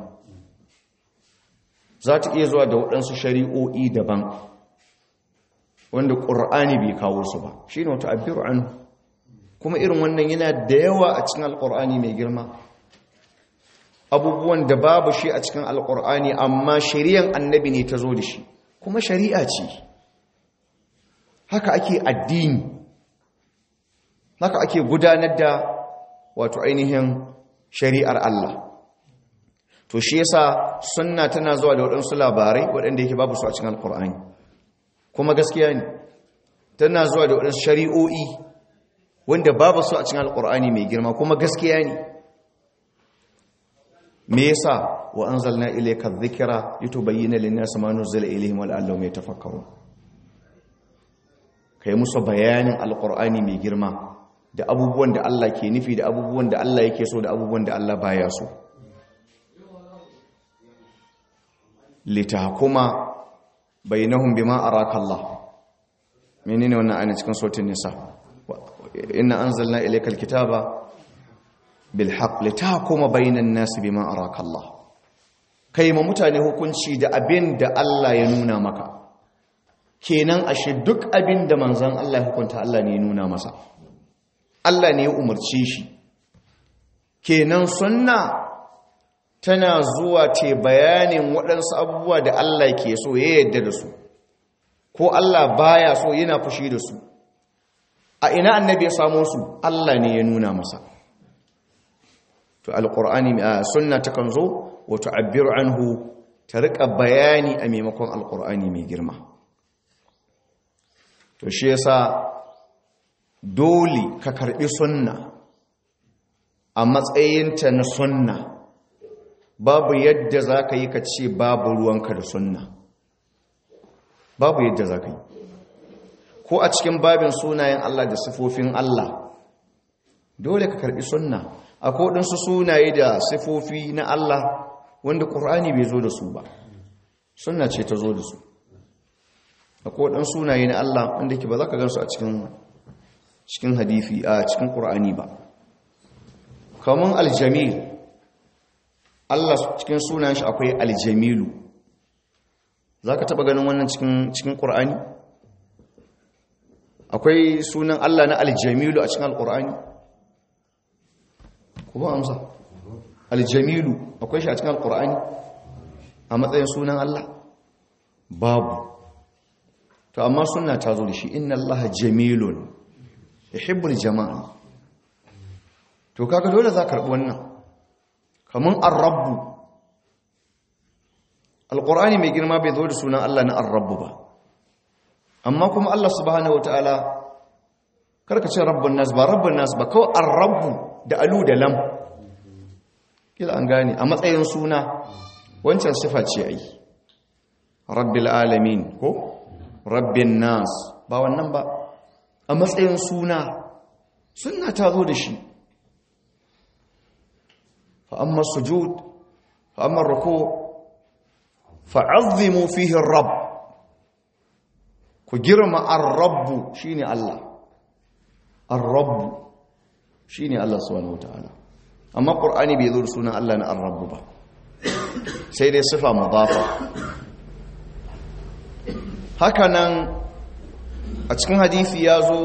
za ta iya zuwa da waɗansu shari'o'i daban wanda ƙur'ani bai kawo su ba shi ne wata abiru an kuma irin wannan yana da yawa a cikin alkur'ani mai girma abubuwan da babu shi a cikin alkur'ani amma shari'an annabi ne ta zo da shi kuma shari'a ce haka ake addini haka ake gudanar da wato ainihin shari'ar Allah to shi yasa sunna tana zuwa da waɗansu labarai waɗanda yake babu su a cikin alkur'ani kuma gaskiya ne tana zuwa da waɗansu shari'o'i wanda babu su a cikin alkur'ani mai girma kuma gaskiya ne me yasa wa anzalna ilayka dhikra litubayyana lin-nasi ma nuzila ilayhim wa la'allahum yatafakkarun kai musu bayanin alkur'ani mai girma da abubuwan da Allah ke nufi da abubuwan da Allah yake so da abubuwan da Allah baya so litahkuma bainahum bima araka Allah menene wannan ayat cikin suratul nisa inna anzalna ilaykal kitaba bil haqq litahkuma bainan nas bima araka Allah kai ma mutane hukunci da abin da Allah ya nuna maka kenan ashe duk abin da manzon Allah ya hukunta Allah ne ya nuna masa Allah ne ya umarce shi kenan sunna tana zuwa ce bayanin waɗansu abubuwa da Allah ke so ya yadda da su ko Allah baya so yana fushi da su a ina annabi ya samo su Allah ne ya nuna masa to alqur'ani a sunna ta kan zo wa tu'abbiru anhu ta rika bayani a maimakon alqur'ani mai girma to shi yasa dole ka karbi sunna a matsayinta na sunna babu yadda za ka yi ka ce babu ruwanka da sunna babu yadda za ka yi ko a cikin babin sunayen Allah da sifofin Allah dole ka karbi sunna a kodinsu sunaye da sifofi na Allah wanda ƙur'ani bai zo da su ba sunna ce ta zo da su a kodin sunaye na Allah wanda ke ba za ka gansu a cikin cikin hadifi a cikin ƙur'ani ba kamun aljamil Allah cikin sunan shi akwai aljamilu za ka taɓa ganin wannan cikin ƙur'ani akwai sunan Allah na aljamilu a cikin alƙur'ani kuma amsa aljamilu akwai shi a cikin alƙur'ani a matsayin sunan Allah babu to amma suna ta zo da shi inna Allah jamilun yuhibbul jama'a to kaga dole za ka karɓi wannan kamun arrabu alƙur'ani mai girma bai zo da sunan Allah na arrabu ba amma kuma Allah subhanahu wataala karka ce rabbun nas ba rabbun nas ba kawai arrabu da alu da lam kila an gane a matsayin suna wancan sifa ce ai rabbil alamin ko rabbin nas ba wannan ba a matsayin suna sunna ta zo da shi فأما السجود فأما الركوع فعظموا فيه الرب كجرم الرب شيني الله الرب شيني الله سبحانه وتعالى أما القرآن بيذور سنة الله أن الرب با سيدي صفة مضافة هكذا أتكن حديث يازو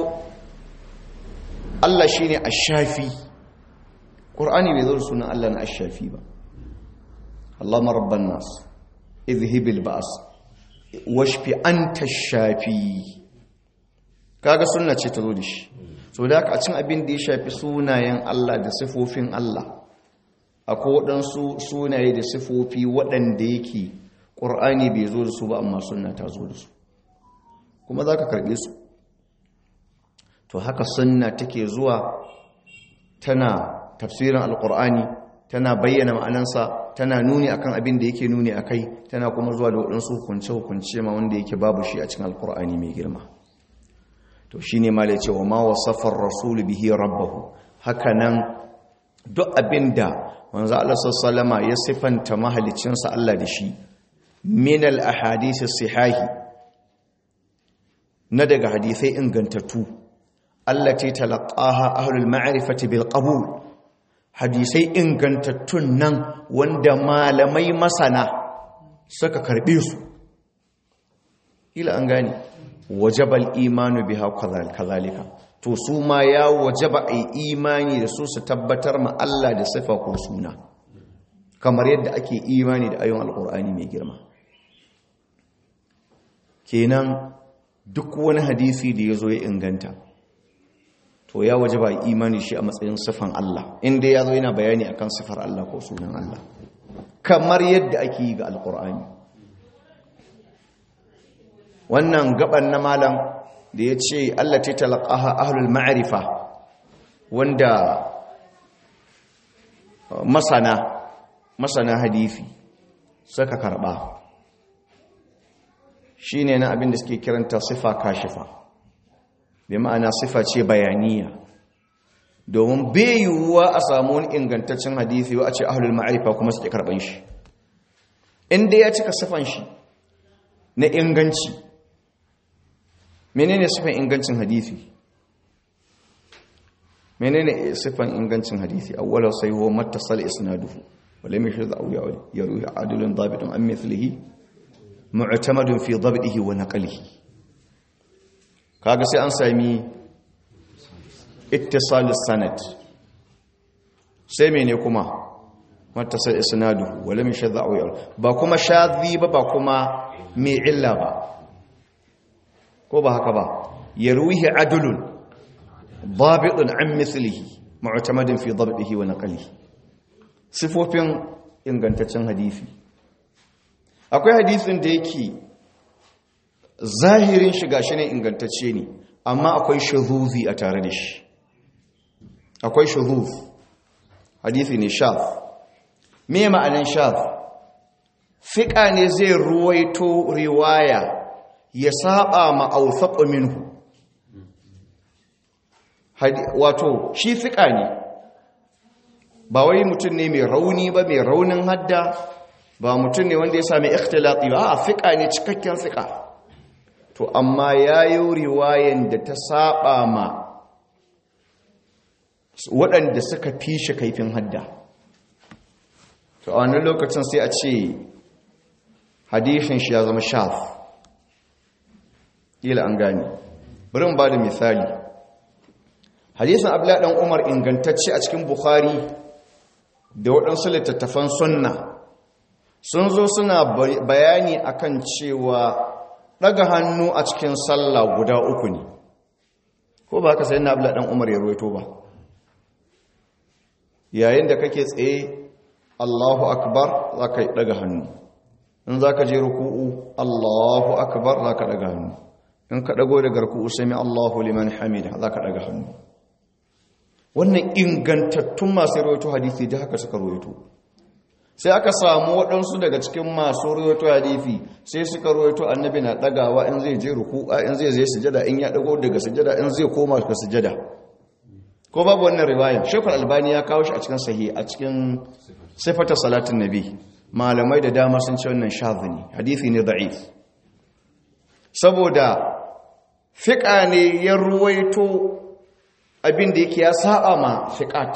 الله شيني الشافي ƙur'ani bai zo da sunan Allah na ashafi ba Allahumma rabban nas izhibil ba'as washfi anta shafi kaga sunna ce ta zo da shi so da haka a cin abin da ya shafi sunayen Allah da sifofin Allah akwai waɗansu sunaye da sifofi waɗanda yake ƙur'ani bai zo da su ba amma sunna ta zo da su kuma za ka karɓe su to haka sunna take zuwa tana tafsirin alkur'ani tana bayyana ma'anansa tana nuni akan abin da yake nuni akai tana kuma zuwa da waɗansu hukunce-hukunce ma wanda yake babu shi a cikin alkur'ani mai girma to shi ne ma da cewa ma wasafar rasul bihi rabbahu haka nan duk abin da wanzu Allah sallama ya sifanta mahalicinsa Allah da shi min al-ahadisi sihahi na daga hadisai ingantattu allati talaqaha ahlul ma'rifati bil qabul hadisai ingantattun nan wanda malamai masana suka karbe su ila an gane wajabal imanu biha kazalika to su ma ya wajaba ai imani da su su tabbatar ma Allah da sifa ko suna kamar yadda ake imani da ayon alkur'ani mai girma kenan duk wani hadisi da ya zo ya inganta to ya waje ba imani shi a matsayin sifan Allah inda ya zo yana bayani akan sifar Allah ko sunan Allah kamar yadda ake yi ga alkur'ani wannan gaban na malam da ya ce Allah ta talaqaha ahlul ma'rifa wanda masana masana hadisi suka karba shine na abin da suke kiranta sifa kashifa bi ma'ana sifa ce bayaniya domin bai yiwuwa a samu wani ingantaccen hadisi wa a ce ahlul ma'rifa kuma suke karban shi inda ya cika sifan shi na inganci menene sifan ingancin hadisi menene sifan ingancin hadisi awwala sai huwa mattasal isnaduhu wa lam yashhad aw yaruhi adilun dabitun an mithlihi mu'tamadun fi dabdihi wa naqlihi kaga sai an sami ittisalus sanad sai mene kuma mattasal isnaduhu wa lam yashhad aw yaruhi ba kuma shadhi ba ba kuma mai illa ba ko ba haka ba yaruhi adilun ضابط عن مثله معتمد في ضبطه ونقله sifofin ingantaccen hadisi akwai hadisin da yake zahirin shiga shi ne ingantacce ne amma akwai shazuzi a tare da shi akwai shazuz hadisi ne shaz me ma'anin shaz fiƙa ne zai ruwaito riwaya ya saba ma'ausaƙo minhu wato shi fiƙa ne ba wai mutum ne mai rauni ba mai raunin hadda ba mutum ne wanda ya sami ikhtilati ba a fiƙa ne cikakken fiƙa to amma ya yi riwayen da ta saba ma waɗanda suka fi shi kaifin hadda to a wani lokacin sai a ce hadishin shi ya zama shaf ila an gani bari mu ba da misali hadisin abla dan umar ingantacce a cikin bukhari da waɗansu littattafan sunna sun zo suna bayani akan cewa ɗaga hannu a cikin sallah guda uku ne ko ba haka sai na abla dan umar ya ruwaito ba yayin da kake tsaye allahu akbar za ka ɗaga hannu in za ka je ruku'u allahu akbar za ka ɗaga hannu in ka ɗago daga ruku'u sami allahu liman hamida za ka ɗaga hannu wannan ingantattun masu rawaito hadisi da haka suka rawaito sai aka samu waɗansu daga cikin masu rawaito hadisi sai suka rawaito annabi na ɗagawa in zai je ruku'a in zai zai sujada in ya ɗago daga sujada in zai koma daga sujada ko babu wannan riwaya shekul albani ya kawo shi a cikin sahi a cikin sifata salatin nabi malamai da dama sun ce wannan shazini hadisi ne da'if saboda fiƙa ne ya ruwaito abin da yake ya saba ma fiqat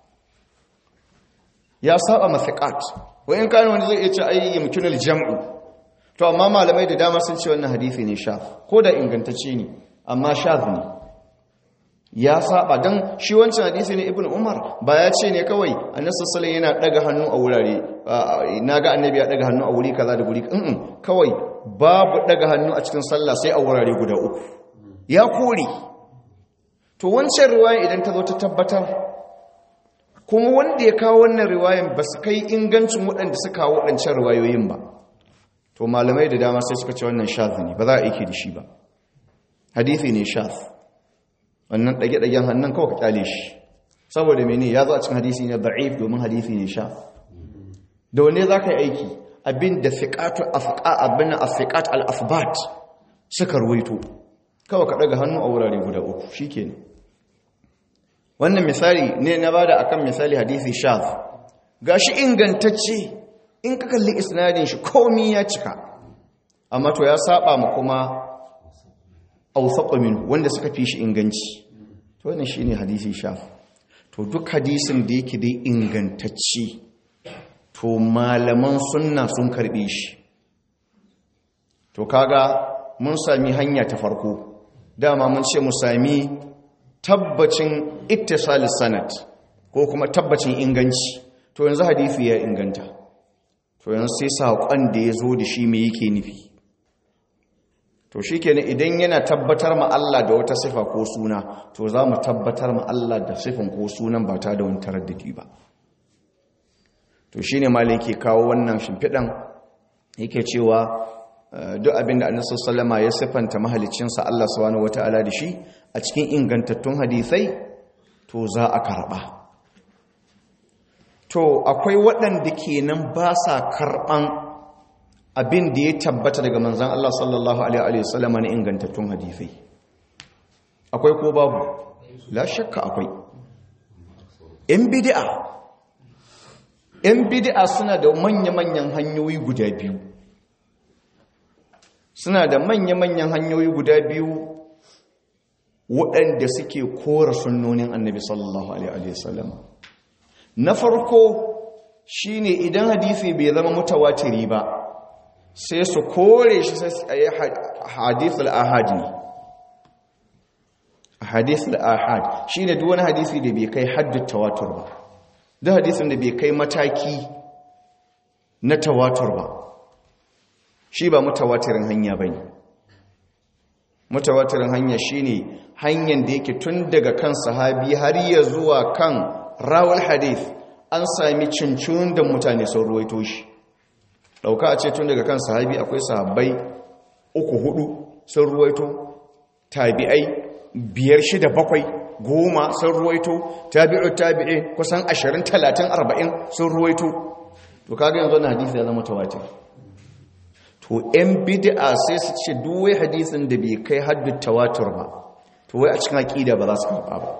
ya saba ma fiqat wayin kana wanda zai iya ce ai yumkinul jam'u to amma malamai da dama sun ce wannan hadisi ne shaf ko da ingantacce ne amma shaf ne ya saba dan shi wancan hadisi ne ibnu umar ba ya ce ne kawai annabi sallallahu yana daga hannu a wurare naga annabi ya daga hannu a wuri kaza da guri mm kawai babu daga hannu a cikin sallah sai a wurare guda uku ya kore to wancan riwaya idan ta zo ta tabbatar kuma wanda ya kawo wannan riwayan ba su kai ingancin waɗanda suka kawo waɗancan riwayoyin ba to malamai da dama sai suka ce wannan shafi ne ba za a aiki da shi ba hadithi ne shaf wannan ɗage-ɗagen hannun kawai ka kyale shi saboda mene ya zo a cikin hadisi ne da'if domin hadithi ne shaf da wane za ka yi aiki abin da fiƙatu abin a fiƙat al-afbat suka ruwaito kawai ka ɗaga hannu a wurare guda uku shi ke wannan misali ne na bada akan misali hadisi shaf ga shi ingantacce in ka kalli isnadin shi komi ya cika amma to ya saba ma kuma ausaƙo min wanda suka fi shi inganci to wannan shi ne hadisi shaf to duk hadisin da yake dai ingantacci to malaman sunna sun karbe shi to kaga mun sami hanya ta farko dama mun ce mu sami tabbacin ittisalis sanad ko kuma tabbacin inganci to yanzu hadisi ya inganta to yanzu sai saƙon da ya zo da shi mai yake nufi to shi kenan idan yana tabbatar ma Allah da wata sifa ko suna to za mu tabbatar ma Allah da sifan ko sunan ba ta da wani taraddadi ba to shi ne malin ke kawo wannan shimfiɗan yake cewa duk abin da annabi sallama ya sifanta mahalicinsa Allah subhanahu wata'ala da shi a cikin ingantattun hadisai to za a karɓa to akwai waɗanda kenan ba sa karɓan abin da ya tabbata daga manzan Allah sallallahu Alaihi wasallam na ingantattun hadifai akwai ko babu la shakka akwai ‘yan bidi'a ‘yan bidi'a suna da manya-manyan hanyoyi guda biyu suna da manya-manyan hanyoyi guda biyu waɗanda suke kora sunnonin annabi sallallahu Alaihi wasallam na farko shine idan hadisi bai zama mutawatiri ba sai su kore shi sai a yi hadithul ahad ne hadithul ahad shi ne duk wani hadisi da bai kai haddun tawatur ba duk hadisin da bai kai mataki na tawatur ba shi ba mutawatirin hanya ba ne mutawatirin hanya shi ne hanyar da yake tun daga kan sahabi har ya zuwa kan rawar hadith an sami cincin da mutane sun ruwaito shi dauka a ce tun daga kan sahabi akwai sahabbai uku hudu sun ruwaito tabi'ai biyar shida bakwai goma sun ruwaito tabi'u tabi'i kusan ashirin talatin arba'in sun ruwaito to kaga yanzu na hadisi ya zama tawatir to yan bid'a sai su ce duwai hadisin da bai kai haddu tawatur ba to wai a cikin aƙida ba za su karɓa ba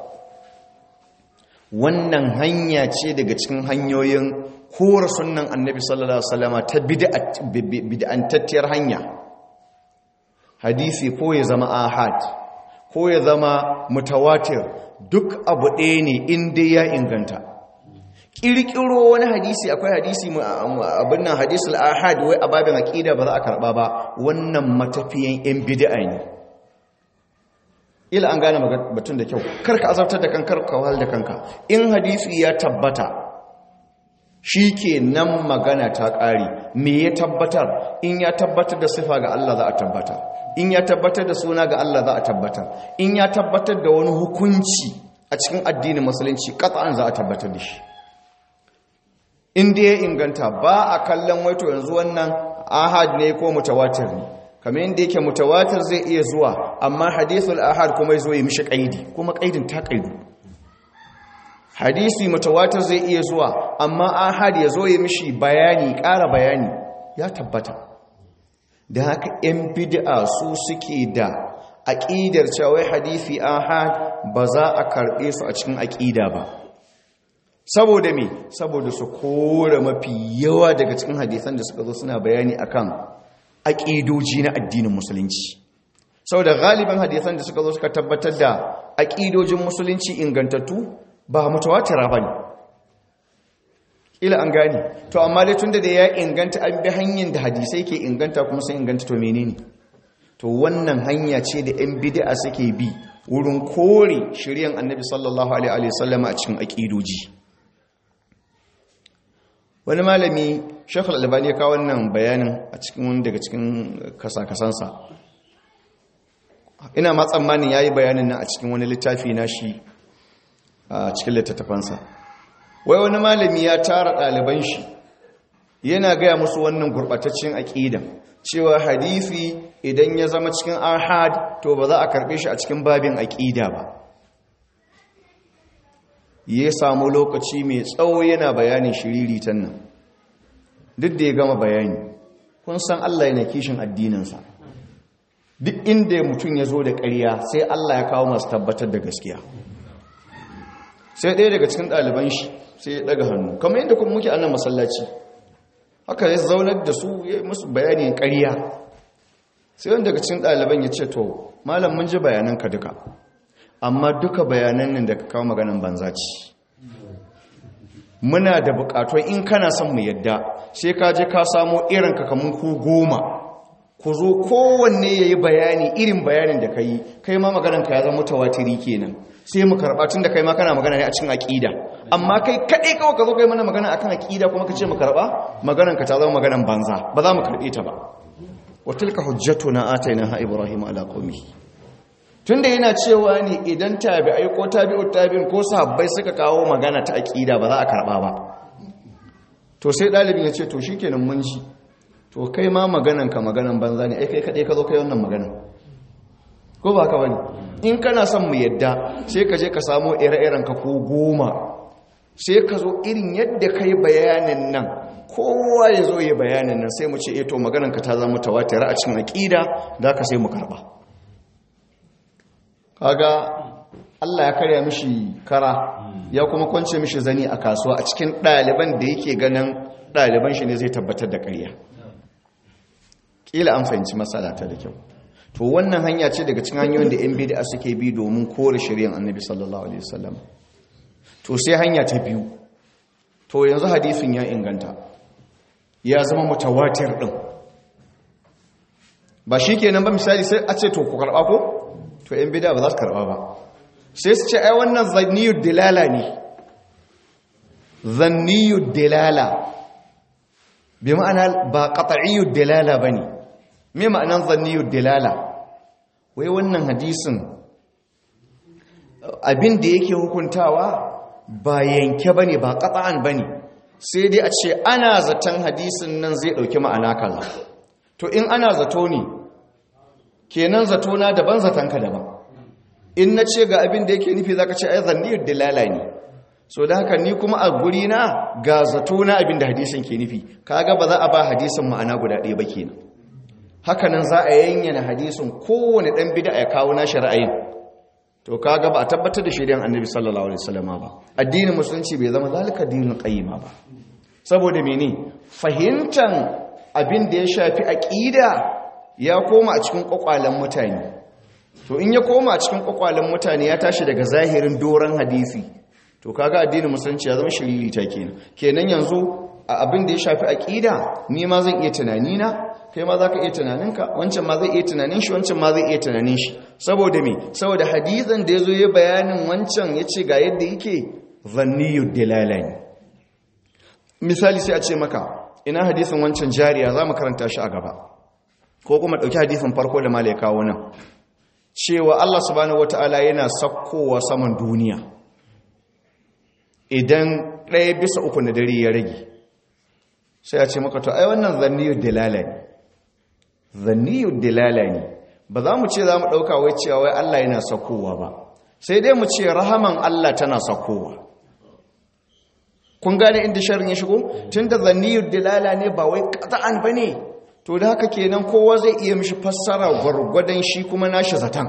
wannan hanya ce daga cikin hanyoyin kora sunan annabi sallallahu alaihi wasallama ta bid'antattiyar hanya hadisi ko ya zama ahad ko ya zama mutawatir duk abu ɗaya ne inda ya inganta ƙirƙiro wani hadisi akwai hadisi abin nan hadisul ahad wai a babin aƙida ba za a karɓa ba wannan matafiyan 'yan bid'a ne ila an gane batun da kyau karka azabtar da kankar kawal da kanka in hadisi ya tabbata shi ke nan magana ta ƙari me ya tabbatar in ya tabbatar da sifa ga Allah za a tabbatar in ya tabbatar da suna ga Allah za a tabbatar in ya tabbatar da wani hukunci a cikin addinin musulunci ƙasa'an za a tabbatar da shi in da ya inganta ba a kallon waito yanzu wannan ahad ne ko mutawatir ne kamar yadda yake mutawatir zai iya zuwa amma hadithul ahad kuma ya zo ya mishi ƙaidi kuma ƙaidin ta ƙaidu hadisi mutawatir zai iya zuwa amma ahad ya zo ya mishi bayani ƙara bayani ya tabbata da haka 'yan bid'a su suke da aƙidar cewa hadisi ahad ba za a karɓe su a cikin aƙida ba saboda me saboda su kora mafi yawa daga cikin hadisan da suka zo suna bayani akan aƙidoji na addinin musulunci saboda galiban hadisan da suka zo suka tabbatar da aƙidojin musulunci ingantattu ba mutawatira ba ne ila an gane to amma dai tun da ya inganta an bi hanyar da hadisai ke inganta kuma sun inganta to menene to wannan hanya ce da 'yan bid'a suke bi wurin kore shiryan annabi sallallahu alaihi wasallam a cikin aƙidoji wani malami shekul albani ya kawo wannan bayanin a cikin wani daga cikin kasa-kasansa ina ma tsammanin ya yi bayanin nan a cikin wani littafi na shi a cikin littattafansa wai wani malami ya tara ɗaliban shi yana gaya musu wannan gurɓataccen aƙidan cewa hadisi idan ya zama cikin ahad to ba za a karɓe shi a cikin babin aƙida ba ya samu lokaci mai tsawo yana bayanin shiriritan nan duk da ya gama bayani kun san Allah yana kishin addininsa duk inda mutum ya zo da ƙarya sai Allah ya kawo masu tabbatar da gaskiya sai ɗaya daga cikin ɗaliban shi sai ya ɗaga hannu kamar yadda kuma muke annan masallaci haka ya zaunar da su ya musu bayanin ƙarya sai wanda daga cikin ɗaliban ya ce to malam mun ji bayananka duka amma duka bayanan nan da ka kawo maganan banza ce muna da bukatun in kana son mu yadda sai ka je ka samo irin kakamun ku goma ku zo kowanne ya yi bayani irin bayanin da ka yi kai ma maganarka ya zama tawatiri kenan sai mu karɓa tun da kai ma kana magana ne a cikin aƙida amma kai kaɗai kawai ka zo kai mana magana akan aƙida kuma ka ce mu karɓa maganarka ta zama maganar banza ba za mu karɓe ta ba wa tilka hujjatuna atainaha ibrahim ala qaumihi tunda yana cewa ne idan tabi'ai ko tabi'ut tabi'in ko sahabbai suka kawo magana ta aƙida ba za a karɓa ba to sai ɗalibin ya ce to shikenan mun ji to kai ma maganan ka maganan banza ne ai kai kaɗai ka zo kai wannan maganan ko ba ka bane in kana son mu yadda sai ka je ka samo ire-iren ka ko goma sai ka zo irin yadda kai bayanin nan kowa ya zo ya bayanin nan sai mu ce eto maganan ka ta zama tawatir a cikin aqida da ka sai mu karba kaga Allah ya karya mishi kara ya kuma kwance mishi zani a kasuwa a cikin ɗaliban da yake ganin ɗaliban shi ne zai tabbatar da ƙarya kila an fahimci matsala ta da kyau to wannan hanya ce daga cikin hanyoyin da 'yan bid'a suke bi domin kore shari'ar annabi sallallahu alaihi wasallam to sai hanya ta biyu to yanzu hadisin ya inganta ya zama mutawatir din ba shikenan ba misali sai a ce to ku karba ko to 'yan bid'a ba za su karba ba sai su ce ai wannan zanniyud dilala ne zanniyud dilala bi ma'ana ba qat'iyyud dilala bane me ma'anan zanniyud dilala wai wannan hadisin abin da yake hukuntawa ba yanke bane ba qat'an bane sai dai a ce ana zaton hadisin nan zai dauki ma'ana kaza to in ana zato ne kenan zato na daban zaton ka daban in na ce ga abin da yake nufi zaka ce ai zanniyud dilala ne so da haka ni kuma a guri na ga zato na abin da hadisin ke nufi kaga ba za a ba hadisin ma'ana guda ɗaya ba kenan hakanan za a yanyana hadisin kowane ɗan bida ya kawo na ra'ayin to kaga ba a tabbatar da shaidan annabi sallallahu alaihi wasallam ba addinin musulunci bai zama zalika dinin qayyima ba saboda mene fahimtan abin da ya shafi aqida ya koma a cikin kwakwalen mutane to in ya koma a cikin kwakwalen mutane ya tashi daga zahirin doran hadisi to kaga addinin musulunci ya zama shiriri ta kenan kenan yanzu a abin da ya shafi aqida ni ma zan iya tunani na kai ma zaka iya tunaninka wancan ma zai iya tunanin shi wancan ma zai iya tunanin shi saboda me saboda hadisin da yazo ya bayanin wancan yace ga yadda yake zanniyud dilalani misali sai a ce maka ina hadisin wancan jariya zamu karanta shi a gaba ko kuma dauki hadisin farko da malai kawo nan cewa Allah subhanahu wataala yana sakkowa saman duniya idan ɗaya bisa uku na dare ya rage sai a ce maka to ai wannan zanniyar dalala ne zanniyar dalala ne ba za mu ce za mu ɗauka wai cewa wai Allah yana sakowa ba sai dai mu ce rahaman Allah tana sakowa kun gane inda sharin ya shigo tun da zanniyar dalala ne ba wai ƙata'an ba ne to da haka kenan kowa zai iya mishi fassara gwargwadon shi kuma nashi zaton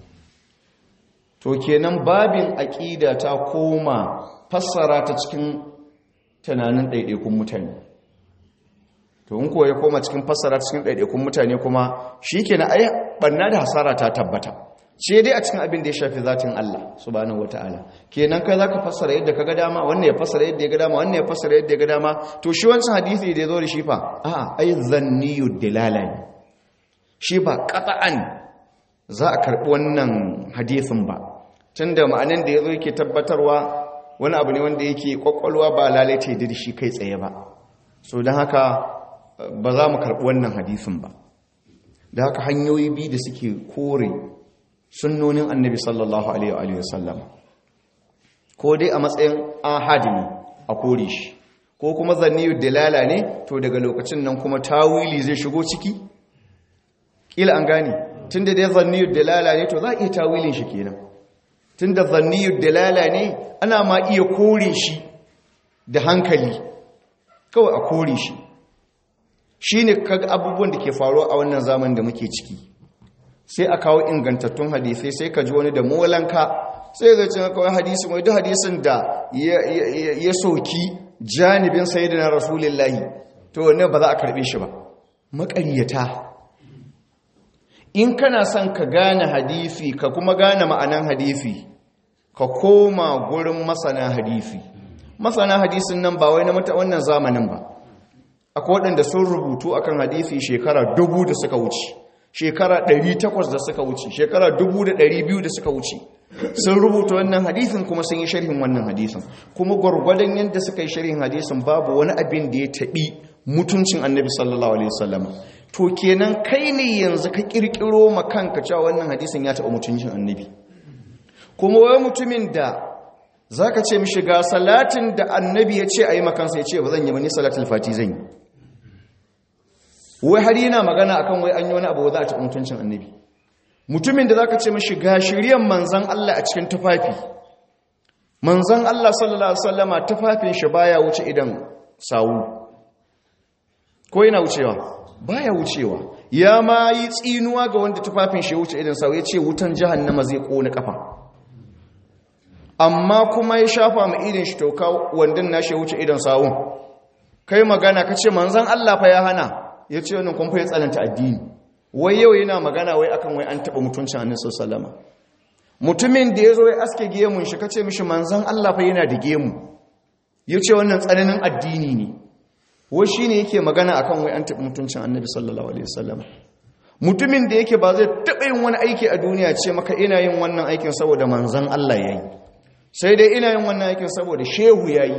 to kenan babin aƙida ta koma fassara ta cikin tunanin ɗaiɗaikun mutane to in kuwa ya koma cikin fassara ta cikin ɗaiɗaikun mutane kuma shi ke na ai ɓanna da hasara ta tabbata ce dai a cikin abin da ya shafi zatin Allah subhanahu wata'ala kenan kai za ka fassara yadda ka ga dama wannan ya fassara yadda ya ga dama wannan ya fassara yadda ya ga dama to shi wancan hadisi da ya zo da shi fa a'a ai zanniyu dilala ne shi ba qata'an za a karɓi wannan hadisin ba tunda ma'anan da ya zo yake tabbatarwa wani abu ne wanda yake kwakwalwa ba lalaita ya da shi kai tsaye ba so don haka ba za mu karɓi wannan hadisin ba da haka hanyoyi biyu da suke kore sunnonin annabi sallallahu alaihi wasallam ko dai a matsayin ahadi ne a kore shi ko kuma zanniyu dalala ne to daga lokacin nan kuma tawili zai shigo ciki kila an gane tunda dai zanniyu dalala ne to za a iya tawilin shi kenan tunda zanniyu dalala ne ana ma iya kore shi da hankali kawai a kore shi shi ne kaga abubuwan da ke faruwa a wannan zaman da muke ciki sai a kawo ingantattun hadisai sai ka ji wani da molanka sai zai cin kawai hadisi mai duk hadisin da ya soki janibin sayidina rasulullahi to wanne ba za a karbe shi ba maƙaryata in kana son ka gane hadisi ka kuma gane ma'anan hadisi ka koma gurin masana hadisi masana hadisin nan ba wai na mata wannan zamanin ba akwai waɗanda sun rubutu akan hadisi shekara dubu da suka wuce shekara ɗari takwas da suka wuce shekara dubu da ɗari biyu da suka wuce sun rubuta wannan hadisin kuma sun yi sharhin wannan hadisin kuma gwargwadon yadda suka yi sharhin hadisin babu wani abin da ya taɓi mutuncin annabi sallallahu alaihi wasallam to kenan kai ne yanzu ka kirkiro ma kanka cewa wannan hadisin ya taɓa mutuncin annabi kuma wai mutumin da zaka ce mishi ga salatin da annabi ya ce a yi makansa ya ce ba zan yi ba ni salatul fati zan yi wai har yana magana akan wai an yi wani abu za a taɓa mutuncin annabi mutumin da zaka ce mishi ga shiryan manzan Allah a cikin tufafi manzan Allah sallallahu alaihi wasallama tufafin shi baya wuce idan sawu ko yana wucewa baya wucewa ya ma yi tsinuwa ga wanda tufafin shi wuce idan sawu ya ce wutan jahannama zai kona kafa amma kuma ya shafa ma idin shi toka wandan nashi wuce idan sawun kai magana kace manzan Allah fa ya hana ya ce wannan kun fa ya tsananta addini wai yau yana magana wai akan wai an taɓa mutuncin annabi sallama mutumin da ya zo ya aske gemun shi kace mishi manzon Allah fa yana da gemu yace wannan tsananin addini ne wai shine yake magana akan wai an taɓa mutuncin annabi sallallahu alaihi wasallam mutumin da yake ba zai taɓa yin wani aiki a duniya ce maka ina yin wannan aikin saboda manzon Allah yayi sai dai ina yin wannan aikin saboda shehu yayi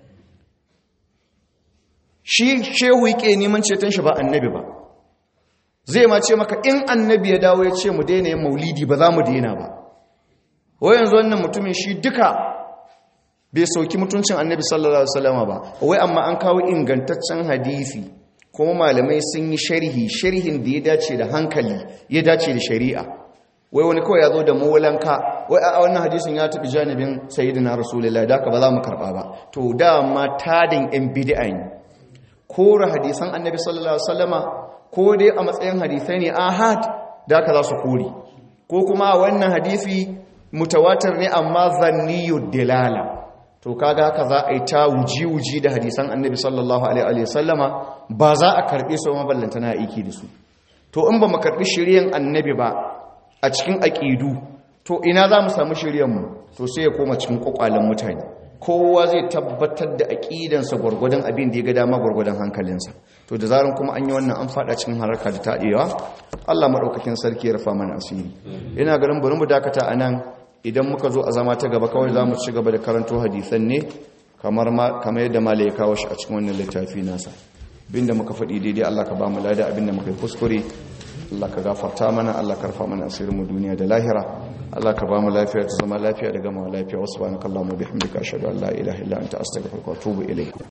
shi shehu yake neman ceton shi ba annabi ba zai ma ce maka in annabi ya dawo ya ce mu daina yin maulidi ba za mu daina ba wai yanzu wannan mutumin shi duka bai sauki mutuncin annabi sallallahu alaihi wasallam ba wai amma an kawo ingantaccen hadisi kuma malamai sun yi sharhi sharhin da ya dace da hankali ya dace da shari'a wai wani kawai ya zo da molanka wai a wannan hadisin ya tafi janibin sayyidina rasulullahi da ka ba za mu karba ba to dama tadin yan bid'a ne kora hadisan annabi sallallahu alaihi wasallama ko dai a matsayin hadisai ne ahad da aka za su kori ko kuma wannan hadisi mutawatir ne amma zanniyu dilala to kaga haka za a yi ta wuji-wuji da hadisan annabi sallallahu alaihi wasallama ba za a karbe su maballanta na aiki da su to in ba mu karbi shiryen annabi ba a cikin aqidu to ina za mu samu shiryen mu to sai ya koma cikin kwakwalen mutane kowa zai tabbatar da aƙidansa gwargwadon abin da ya ga dama gwargwadon hankalinsa to da zaran kuma an yi wannan an fada cikin haraka da taɗewa Allah maɗaukakin sarki ya rufa mana asiri ina ganin bari mu dakata a nan idan muka zo a zama ta gaba kawai za mu ci gaba da karanto hadisan ne kamar yadda mala ya kawo shi a cikin wannan littafi nasa abinda muka faɗi daidai Allah ka ba mu lada abinda muka yi kuskure Allah ka gafarta mana Allah ka rufa mana asirin mu duniya da lahira Allah ka ba mu lafiya ta zama lafiya da gama lafiya wasu ba na kallon mu bihamdika ashhadu an la ilaha illa anta astaghfiruka wa atubu ilayk